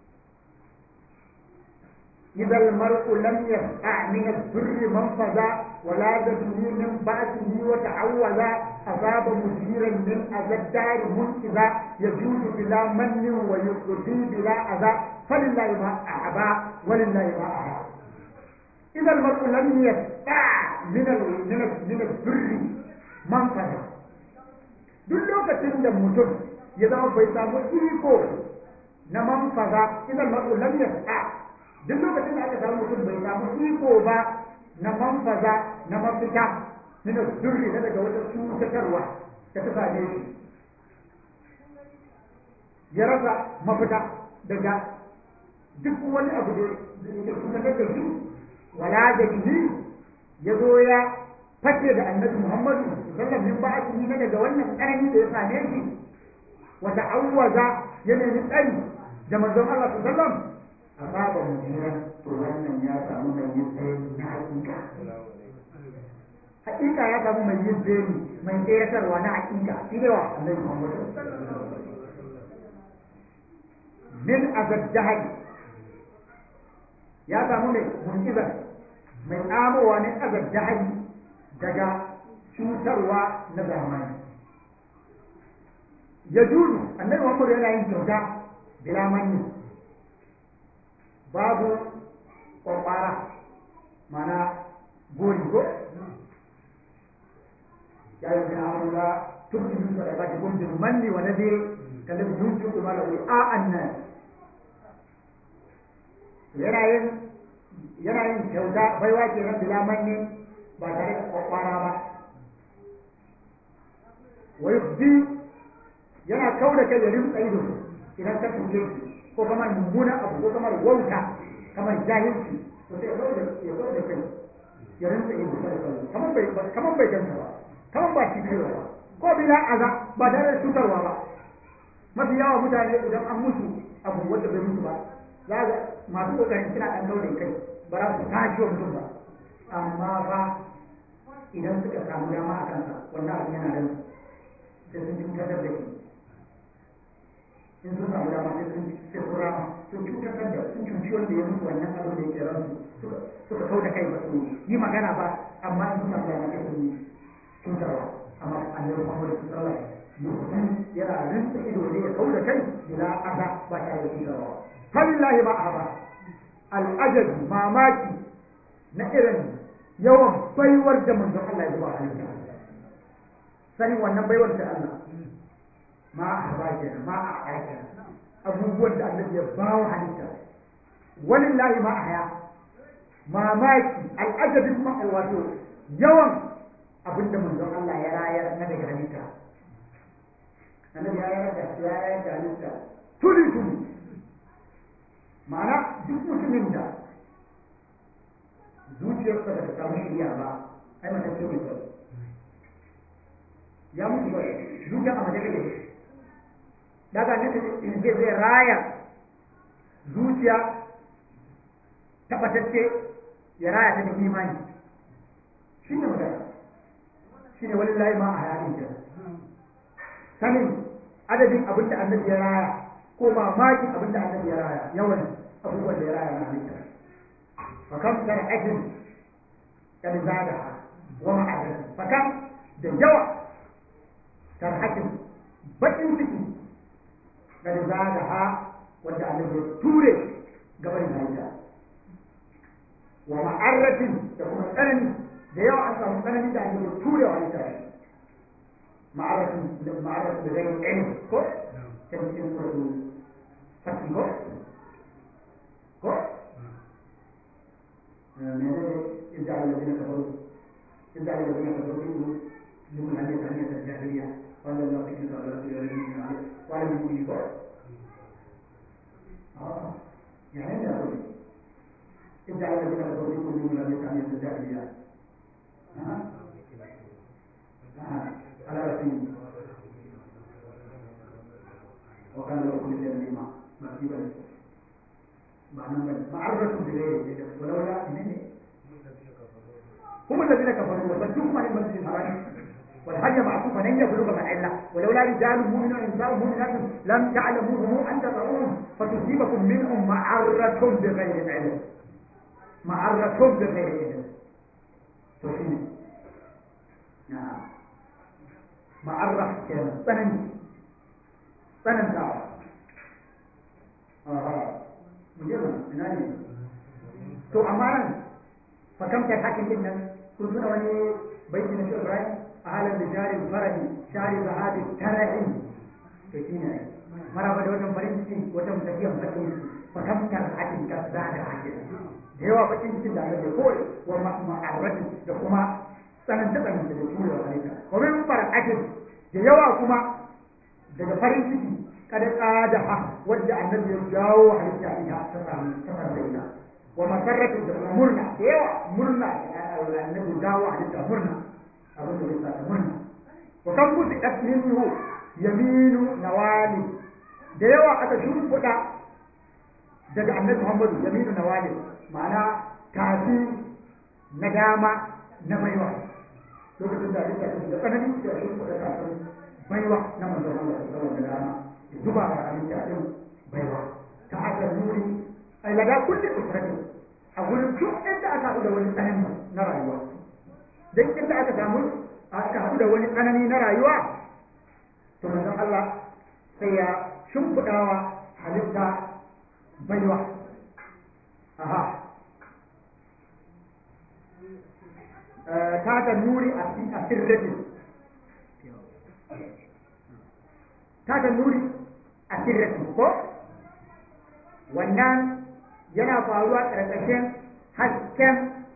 إذا المرء لم يسقع من السر منفذا ولا به من بعثه وتعوذا أصاب مديرا من أذى الدار منقذا يجود بلا من ويقضي بلا أذى فلله ما أعبى ولله ما أعبى إذا المرء لم يسقع من من من السر منفذا duk lokacin da mutum ya zama bai samu iko na manfaza idan mar'u lam yas'a duk lokacin da aka samu mutum bai samu iko ba na manfaza na mafita min durri na daga wata cutarwa da ta same shi ya rasa mafita daga duk wani abu da yake cutar da shi wala da bihi ya zo ya fake da annabi Muhammadu sallallahu min ba'athihi na daga wannan tsanani da ya same shi wa ta'awwaza ya nemi tsari da manzon Allah sallallahu alaihi wasallam asaba mujiran to wannan ya samu mai yin bayani na hakika hakika ya samu mai yin bayani mai tseratarwa na hakika shi ne wa annabi Muhammad min azab jahali ya samu mai munkiza mai tsamowa min azab jahali daga cutarwa na zamani ya judu annabi Muhammad yana yin kyauta bila manni babu kwakwara mana gori ko ya yi bin amurla tun yi musu da kaji kun bin manni wa nadiri kalin yunfi kuma da a annan yana yin yana yin kyauta baiwa kenan bila manni ba tare da kwakwara ba wa yubdi yana kauda kai ya rinsa ido idan ka tuke shi ko kamar mummuna abu ko kamar wauta kamar jahilci to sai ya zo da kai ya rinsa ido kamar bai kamar bai ganta ba kamar ba shi biyo ba ko bila aza ba tare da cutarwa ba mafi yawa mutane idan an musu abu wanda bai musu ba za ga masu kokarin suna dan kaure kai ba za su tashi wa mutum ba amma fa idan suka samu dama a kansa wannan abin yana ran sai sun cutar da shi in sun samu dama sai sun sai sun rama sun cutar da sun cuci wanda ya mutu wannan abin da yake ransu suka suka kau da kai ba su yi magana ba amma in sun samu dama sai sun yi cutarwa amma annabi Muhammad sallallahu alaihi wasallam yana rinsa ido ne ya kau da kai bila aza ba tare da cutarwa falillahi ma ahaba al'ajabi mamaki na irin yawan baiwar da manzon Allah ya zuba halitta sanin wannan baiwar ta Allah ma a ba kenan ma a haɗa kenan abubuwan da annabi ya bawa halitta walillahi ma a haya mamaki al'ajabin ma wato yawan abinda manzon Allah ya rayar na daga halitta annabi ya rayar da ya rayar da halitta tuli tuli ma'ana duk mutumin da zuciyarsa ba ta samu shirya ba ai mata ce mai kawai ya mutu kawai zuciyar a mace take daga nan da zai raya zuciya tabbatacce ya raya ta da imani shi ne magana shi ne wani layi ma a hayanin kira sanin adadin abin da annabi ya raya ko mamakin abin da annabi ya raya yawan abubuwan da ya raya na halitta fakam tar'atin kad zadaha wa ma'adati fakam da yawa tar'atin bakin ciki kad zadaha wanda annabi ya ture gaban halitta wa ma'arratin da kuma tsanani da yawa an samu tsanani da annabi ya ture wa halitta ma'arratin ma'arratin da gani ilmi ko kan cikin suratul fatih ko ko menene idda alladhina kafaru إذا على الذين كفروا منهم من هنية هنية الجاهلية قال الله سكنة على رسول الله وعلى المؤمنين آه يعني أنا أقول إذا على الذين كفروا منكم من هنية هنية الجاهلية آه آه على رسول وكان له كل شيء عليما ما في بل معنى بل معرة بغير ولولا منه هم الذين كفروا وصدوكم عن المسجد الحرام والهدي معكوفا ان يبلغ محله ولولا رجال مؤمنون ونساء مؤمنات لم تعلموهم ان تطعوهم فتصيبكم منهم معرة بغير علم معرة بغير علم تشيني نعم معرة كلمة سنن سنن دعوة آها مجرد مناني تو أمانا فكم تحكي إنك kun tuna wani baiti na shi Ibrahim a halin da jarin farahi shari zahabi tarahi to shi ne maraba da watan farin ciki watan tafiyan bakin ciki fa kam tarhatin ka da da hakin da yawa bakin cikin da Allah kore wa ma'arratin da kuma tsananta tsananta da turewa halitta wa min farqatin da yawa kuma daga farin ciki kada kada ha wadda annabi ya jawo halitta ita ta samu ta samu ita wa masarratin da kuma murna da yawa murna da annabi dawo a halitta murna abin da zai sa murna wa kan musu minhu yaminu nawali da yawa aka shimfiɗa daga annabi Muhammadu yaminu nawali ma'ana tafi na dama na baiwa lokacin da halitta ta da tsanani da shimfiɗa tafin baiwa na manzon Allah sallallahu alaihi dama ya zuba wa halitta din baiwa ta haka nuri ai lada kulli usratin a gurin duk inda aka haɗu da wani tsanani na rayuwa duk inda aka samu aka haɗu da wani tsanani na rayuwa to manzon Allah sai ya shimfiɗawa halitta baiwa aha ta ta nuri a sirratin ta ta nuri a sirratin ko wannan yana faruwa ƙarƙashin hasken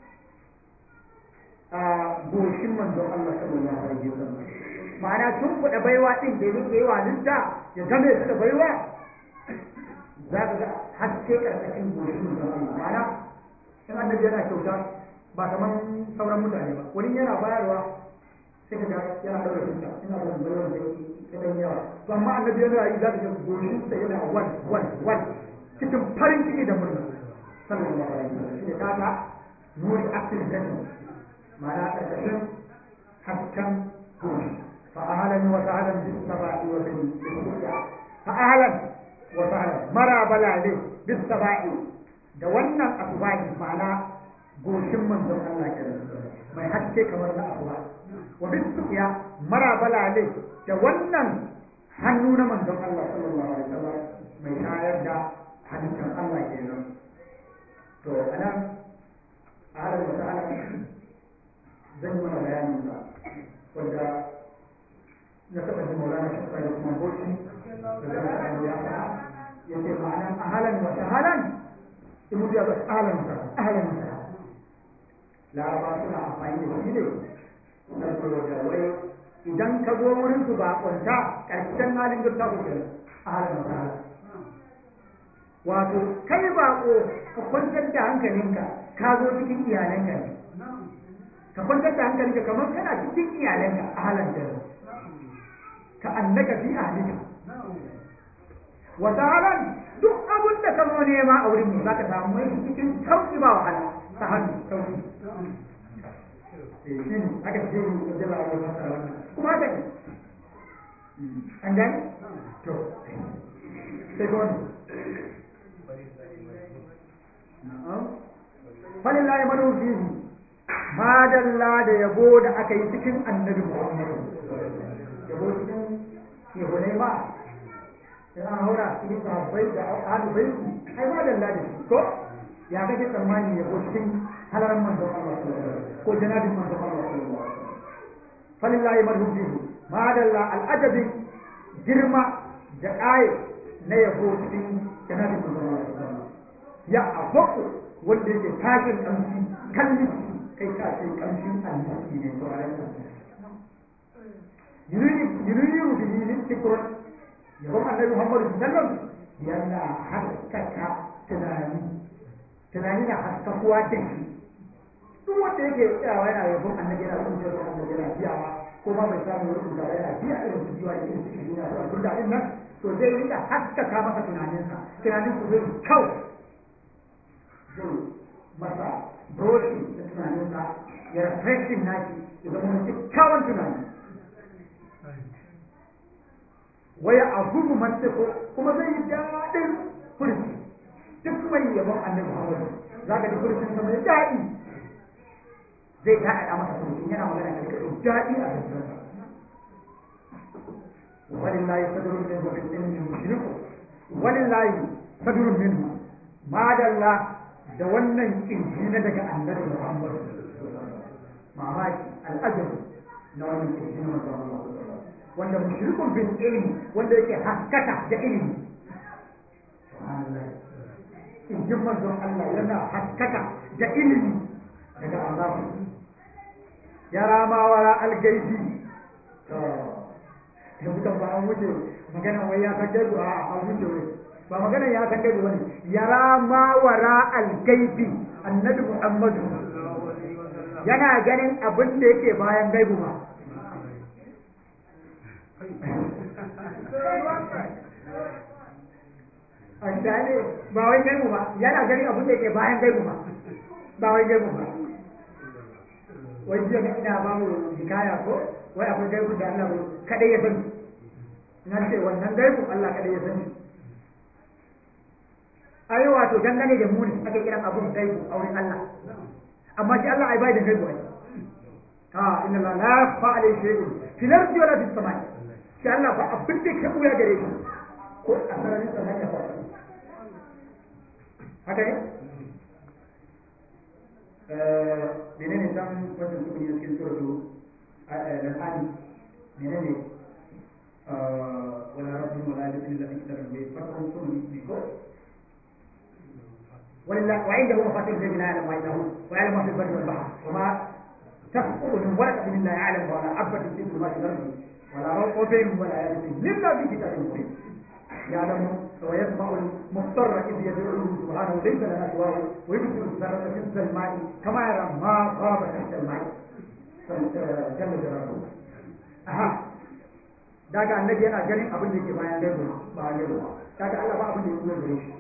goshin manzon Allah sallallahu alaihi wasallam ma'ana tun kuɗa baiwa ɗin da yake yi wa halitta ya game su da baiwa za ka ga haske ƙarƙashin goshin manzon Allah ma'ana in annabi yana kyauta ba kaman sauran mutane ba wani yana bayarwa sai ka ga yana ɗaura fuska ina da baiwa da ya ɗan yawa to amma annabi yana yi za ka ga goshinsa yana wal wal wal cikin farin ciki da murna sallallahu alaihi wasallam shi ne tata nuri akil gani ma'ana karkashin hasken goshi fa ahlan wa sahlan bis saba'i wa bil dunya fa ahlan wa sahlan mara balale bis saba'i da wannan asubahi ma'ana goshin manzon Allah kenan mai haske kamar na asuba wa bis dunya mara balale da wannan hannu na manzon Allah sallallahu alaihi wasallam mai shayar da halittar Allah kenan to anan a halin wata ala zan yi mana bayanin sa wanda na taɓa ji maulana shi da kuma boci da zai ta ya faɗa ya ce ma'anan ahalan wa sahalan in mutu ya zasu ahalan wa sahalan ahalan wa sahalan laraba suna amfani da shi ne saboda wai idan ka zo wurin su ba kwanta ƙarshen halin duk ta kuke ahalan wa sahalan wato kai bako ka kwantar da hankalinka ka zo cikin iyalanka ne ka kwantar da hankalinka kamar kana cikin iyalanka a halan da ka annaka fi ahlika wa sahalan duk abun da ka zo nema a wurin mu zaka samu mai cikin sauki ba wahala sahalu sauki eh shi ne aka ce ni da Allah ya fara wannan kuma haka ne an gani to sai goni falillahi madu fihi madalla da yabo da aka yi cikin annabi muhammadu yabo cikin yabo ne ma in an haura cikin sahabbai da ahlu baiti ai madalla da shi ko ya kake tsammani yabo cikin halaran manzon Allah sallallahu alaihi wasallam ko janabin manzon Allah sallallahu alaihi wasallam falillahi madu fihi madalla al'ajabin girma da ƙaye na yabo cikin janabin manzon Allah sallallahu alaihi wasallam ya afaku wanda yake tashin ƙamshi kalli kai ka ce kamshin almasi ne turaren almasi yuniru bihi listikrun yabon annabi muhammadu sallam yana haskaka tunani tunani na haskakuwa da shi duk wanda yake tsayawa yana yabon annabi yana rubuta yabon annabi yana biyawa ko ma bai samu rubuta ba yana biya irin su jiwa da irin su duniya su abin daɗin nan to zai rika haskaka masa tunaninsa tunanin su zai kyau zai masa broshi da tunaninsa ya refreshin nashi ya zama mai kyakkyawan tunani waya azubu mantiko kuma zai yi daɗin furci duk mai yabon annabi Muhammadu za ka ji furcin sa mai daɗi zai daɗaɗa masa furcin yana magana da rika daɗi a zuciyarsa walillahi sadrun minhu bil ilmi mushriku walillahi sadrun minhu madalla da wannan kirji na daga annabi Muhammadu mamaki al'ajabi na wannan kirji na manzon Allah wanda mushrikun bil ilmi wanda yake haskaka da ilimi subhanallah injin manzon Allah yana haskaka da ilimi daga Allah ya rama wara algaibi to yanzu kan ba an wuce magana wai ya san gaibu a an wuce wai ba magana ya san gaibu wani ya rama wara algaibi annabi Muhammadu yana ganin abin da yake bayan gaibu ma an gane ba wai gaibu ba yana ganin abin da yake bayan gaibu ba ba wai gaibu ba wai jiya na ina ba mu hikaya ko wai akwai gaibu da Allah kadai ya sani na ce wannan gaibu Allah kadai ya sani ai wato dangane da muni ake kiran abun gaibu a wurin Allah amma shi Allah ai bai da gaibu ai ha inna Allah la yakhfa alayhi shay'un fil ardi wala fis samai shi Allah ba abin da ke buya gare shi ko a sararin samai da fara haka ne menene can wancan su ne cikin suratu al-ani menene wala rabbun wala yadin illa fi kitabin bai farkon su ne ko ولله وعنده مفاتيح الغيب لا يعلمها الا هو ويعلم ما في البر والبحر وما تسقط من ورقة إلا يعلمها ولا حبة في ظلمات الأرض ولا رطب ولا يابس إلا في كتاب مبين يعلم ويسمع المضطر إذ يدعوه سبحانه ليس لنا سواه ويبصر الذرة في الظلماء كما يرى ما غاب تحت الماء جل جلاله أها daga annabi yana ganin abin da yake bayan gaibu ba gaibu ba daga Allah ba abin da yake gare shi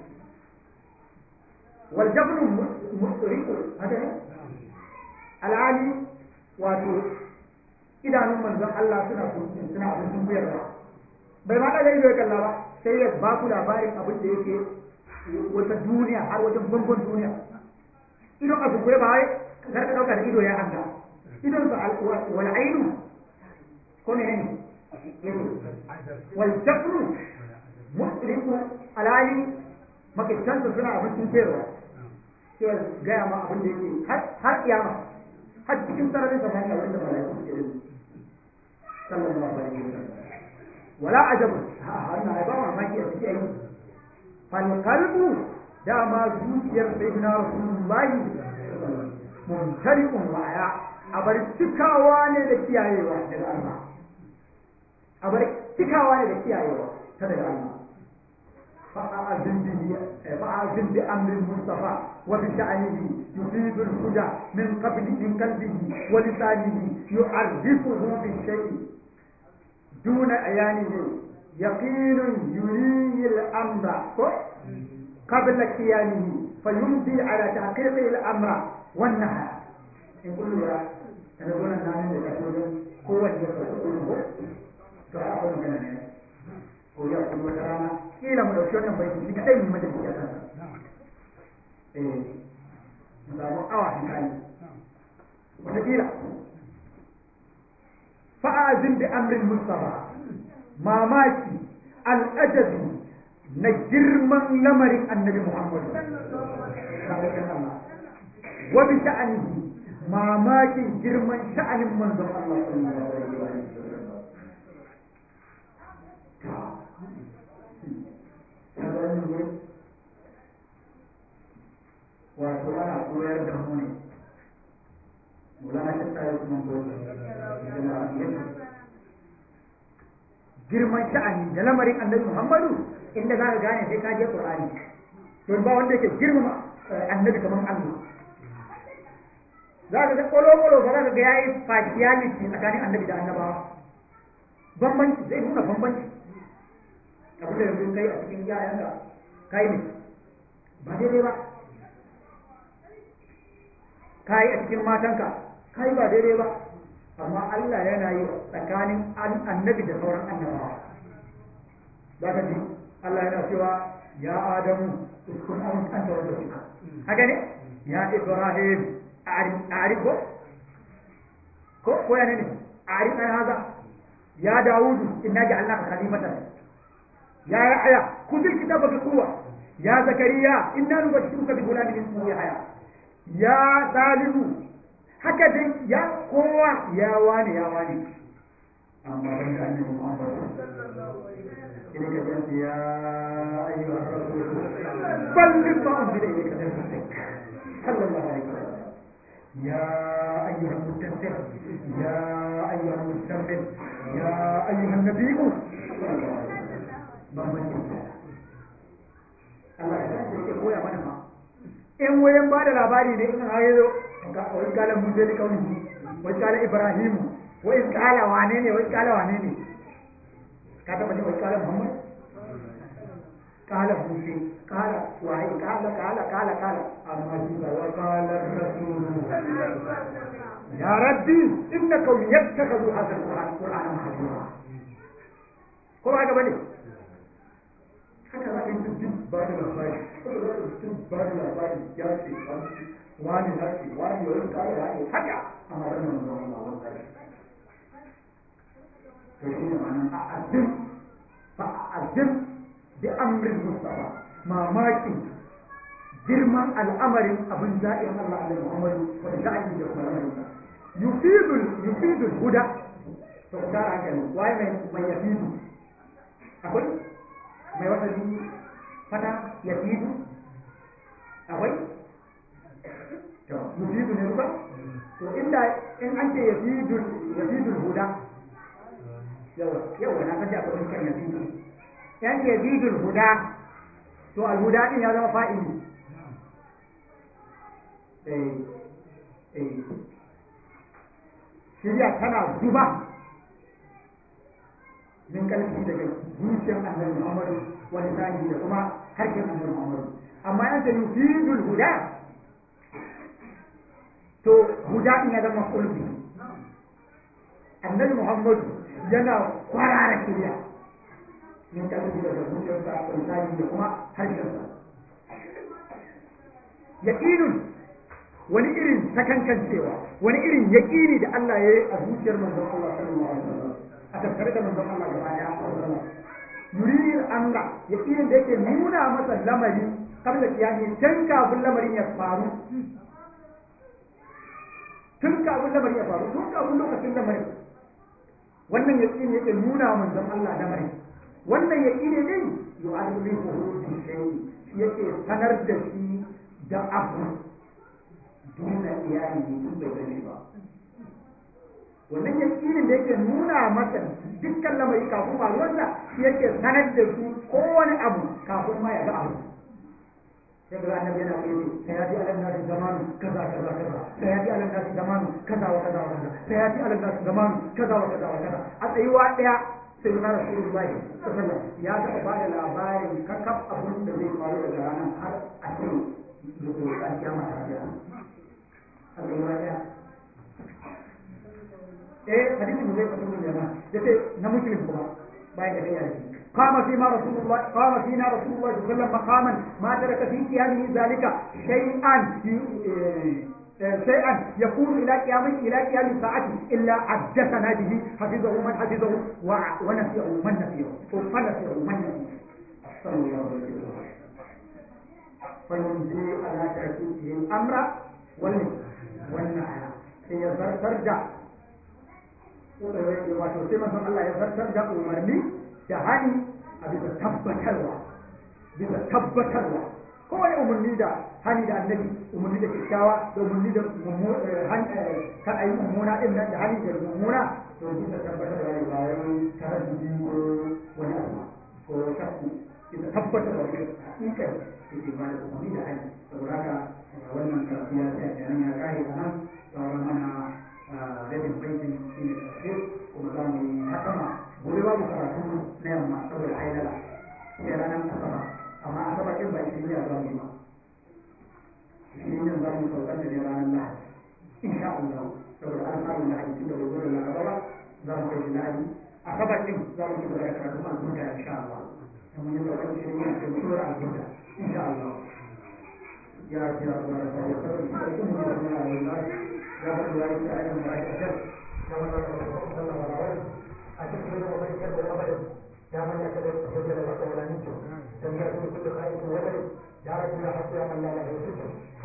wal jabnu musriqu haka ne al'ali wato idanun manzon Allah suna suna abin sun kuyarwa bai ma daga ido ya kalla ba sai ya ba ku labarin abin da yake wata duniya har wajen bangon duniya idon a sunkuye ba wai kar ka dauka da ido ya hanga idon sa wal ainu ko ne ne wal jabru musriqu alali makitansa suna abin sun kuyarwa sai gaya ma abin da yake har kiyama har cikin sararin samaniya wanda malaiku suke da sallallahu alaihi wasallam wala ajabu ha wannan ai ba mamaki a cikin aiki fal qalbu dama zuciyar sayyidina rasulullahi mumtariqun wa aya abar cikawa ne da kiyayewa daga Allah abar cikawa ne da kiyayewa ta daga Allah فأعزم به فأعزم بأمر المصطفى وبشأنه يفيد الهدى من قبل من قلبه ولسانه يعرفه بالشيء دون عيانه يقين يريه الأمر قبل كيانه فيمضي على تحقيق الأمر والنهى إن كل يرى أنا أقول أن أنا أقول هو اللي يقول فأقول مكانا ko ya kuma wata rana kila mu dauki wannan baiti shi kadai mu majalisi a kansa eh mu samu awa hikali wata kila fa'azin bi amrin mustafa mamaki al'ajabi na girman lamarin annabi muhammadu wa bi sha'anihi mamakin girman sha'anin manzon Allah sallallahu alaihi wa sallam kaga wannan wurin wato ana koyar da mu ne mulana shi tsaye kuma ko girman sha'ani da lamarin annabi Muhammadu inda za ka gane sai ka je Qur'ani to ba wanda yake girmama annabi kaman Allah za ka ga kolo-kolo ba za ka ga yayi partiality tsakanin annabi da annabawa bambanci zai nuna bambanci abin da yanzu kai a cikin yayanka kai ne ba daidai ba kai a cikin matanka kai ba daidai ba amma Allah yana yi tsakanin annabi da sauran annabawa za ka ji Allah yana cewa ya Adamu uskun anta wa zawjuka haka ne ya Ibrahim a'rif ko ko ko ya ne a'rif an haza ya Dawudu inna ja'alnaka khalifatan ya Yahya khudh kitaba bi quwwa ya Zakariya inna nubashshiruka bi ghulamin ismuhu Yahya ya Salihu haka dai ya kowa ya wane ya wane amma ban da annabi Muhammad إليك جاءت يا أيها الرسول بلغ ما أنزل إليك من ربك صلى الله عليه وسلم يا أيها المدثر يا أيها المزمل يا أيها النبي صلى الله عليه وسلم بمن Allah ya san yake koya mana ma in wayan ba da labari ne in haye zo wa kala Musa li kauni wa kala Ibrahimu wa kala wane ne wa kala wane ne ka taba ji wai kala Muhammad kala Musa kala waye kala kala kala kala amma shi ba wa kala Rasul ya rabbi inna qawmi yattakhadhu hadha al-Qur'an Qur'ana mahjura ko ba ga bane haka za ka yi duk ba da labari duk ba da labari ya ce wani ya ce wani ya kala wani haka amma ban nan ba Allah wallahi to shi ne ma'anar a'azzim fa'azzim bi amrin mustafa mamakin girman al'amarin abin za'in Allah Allah Muhammadu wa sha'ani da kuma lamarin sa yufidul yufidul huda to ku tara hankali waye mai mai yafidu akwai mai wata ni fata yafidu akwai to yufidu ne ruka to inda in an ce yafidul yafidul huda yawa yawa na san da akwai kan yazidu yan yazidul huda to alhuda din ya zama fa'ili eh eh shirya tana zuba min kalbi daga zuciyar annabi Muhammadu wa lisani da kuma harshen annabi Muhammadu amma yan ce yufidul huda to huda din ya zama kulbi annabi Muhammadu yana kwarara shirya min kalbi daga zuciyarsa da lisani da kuma harshensa yaqinun wani irin sakankancewa wani irin yaqini da Allah ya yi a zuciyar manzon Allah sallallahu alaihi wasallam a tattare da manzon Allah gaba daya sallallahu yurir Allah yaqinin da yake nuna masa lamari kabla kiyami tun kafin lamarin ya faru tun kafin lamarin ya faru tun kafin lokacin lamarin wannan yaqini yake nuna wa manzon Allah lamarin wannan yaqini din yu'arrifuhu bi shay'in yake sanar da shi da abu duna iyali tun bai gani ba wannan yakinin da yake nuna masa dukkan lamari kafin faruwarsa shi yake sanar da shi kowane abu kafin ma ya ga abu sai ga annabi yana kai ce sai ya ji alan nasi zamanu kaza kaza kaza sai ya ji alan nasi zamanu kaza wa kaza wa kaza sai ya ji alan nasi zamanu kaza wa kaza wa kaza a tsayuwa daya sai na rasulullahi sallallahu ya taɓa ba da labarin kakaf abun da zai faru daga ranar har a cikin zuwa kiyama ta tsaya a tsayuwa daya eh hadisin da zai fito mun yana yace na muslim kuma bayan da kai yarki قام فيما رسول الله قام فينا رسول الله صلى الله عليه وسلم مقاما ما ترك في قيامه ذلك شيئا شيئا يكون الى قيام الى قيام الساعه الا حدثنا به حفظه من حفظه ونسيه من نسيه فنسيه من نسيه صلى الله عليه وسلم فيمضي على تركيبه الامر والنهي سيزرتر wato sai manzon Allah ya zartar da umarni da hani a bisa tabbatarwa bisa tabbatarwa kowane umarni da hani da annabi umarni da kyakkyawa da umarni da kan ayi mummuna din nan da hani da mummuna to bisa tabbatarwa ne ba wai taraddudi ko wani abu ko shakku bisa tabbatarwa bisa hakikan yake ba da umarni da hani saboda haka wannan karatu ya tsaya kenan ya kare a nan sauran mana rabin baitin shine karshe kuma za mu yi hatama gobe babu karatu na yamma saboda hailala sai ranar asabar amma asabar din ba shi ne za mu yi ba shi ne za mu saukar da ne ranar lahadi insha Allah saboda alfalun lahadi tun da bai zo da laraba ba za mu kai shi lahadi asabar din za mu ci gaba da karatun alburda insha Allah in mun yi saukar shi ne sai mu dora alburda insha Allah يا رب يا رب يا رب يا رب الأمم يسمى على الناس يا من لا يستعين المراجع أجل يا من لا يستعين المراجع أتكلم ومن يكلم أبدا يا من يكلم يجل الحق ولا ننجو تنجح من كل خائف وبلد يا رب يا حق يا من لا له سجن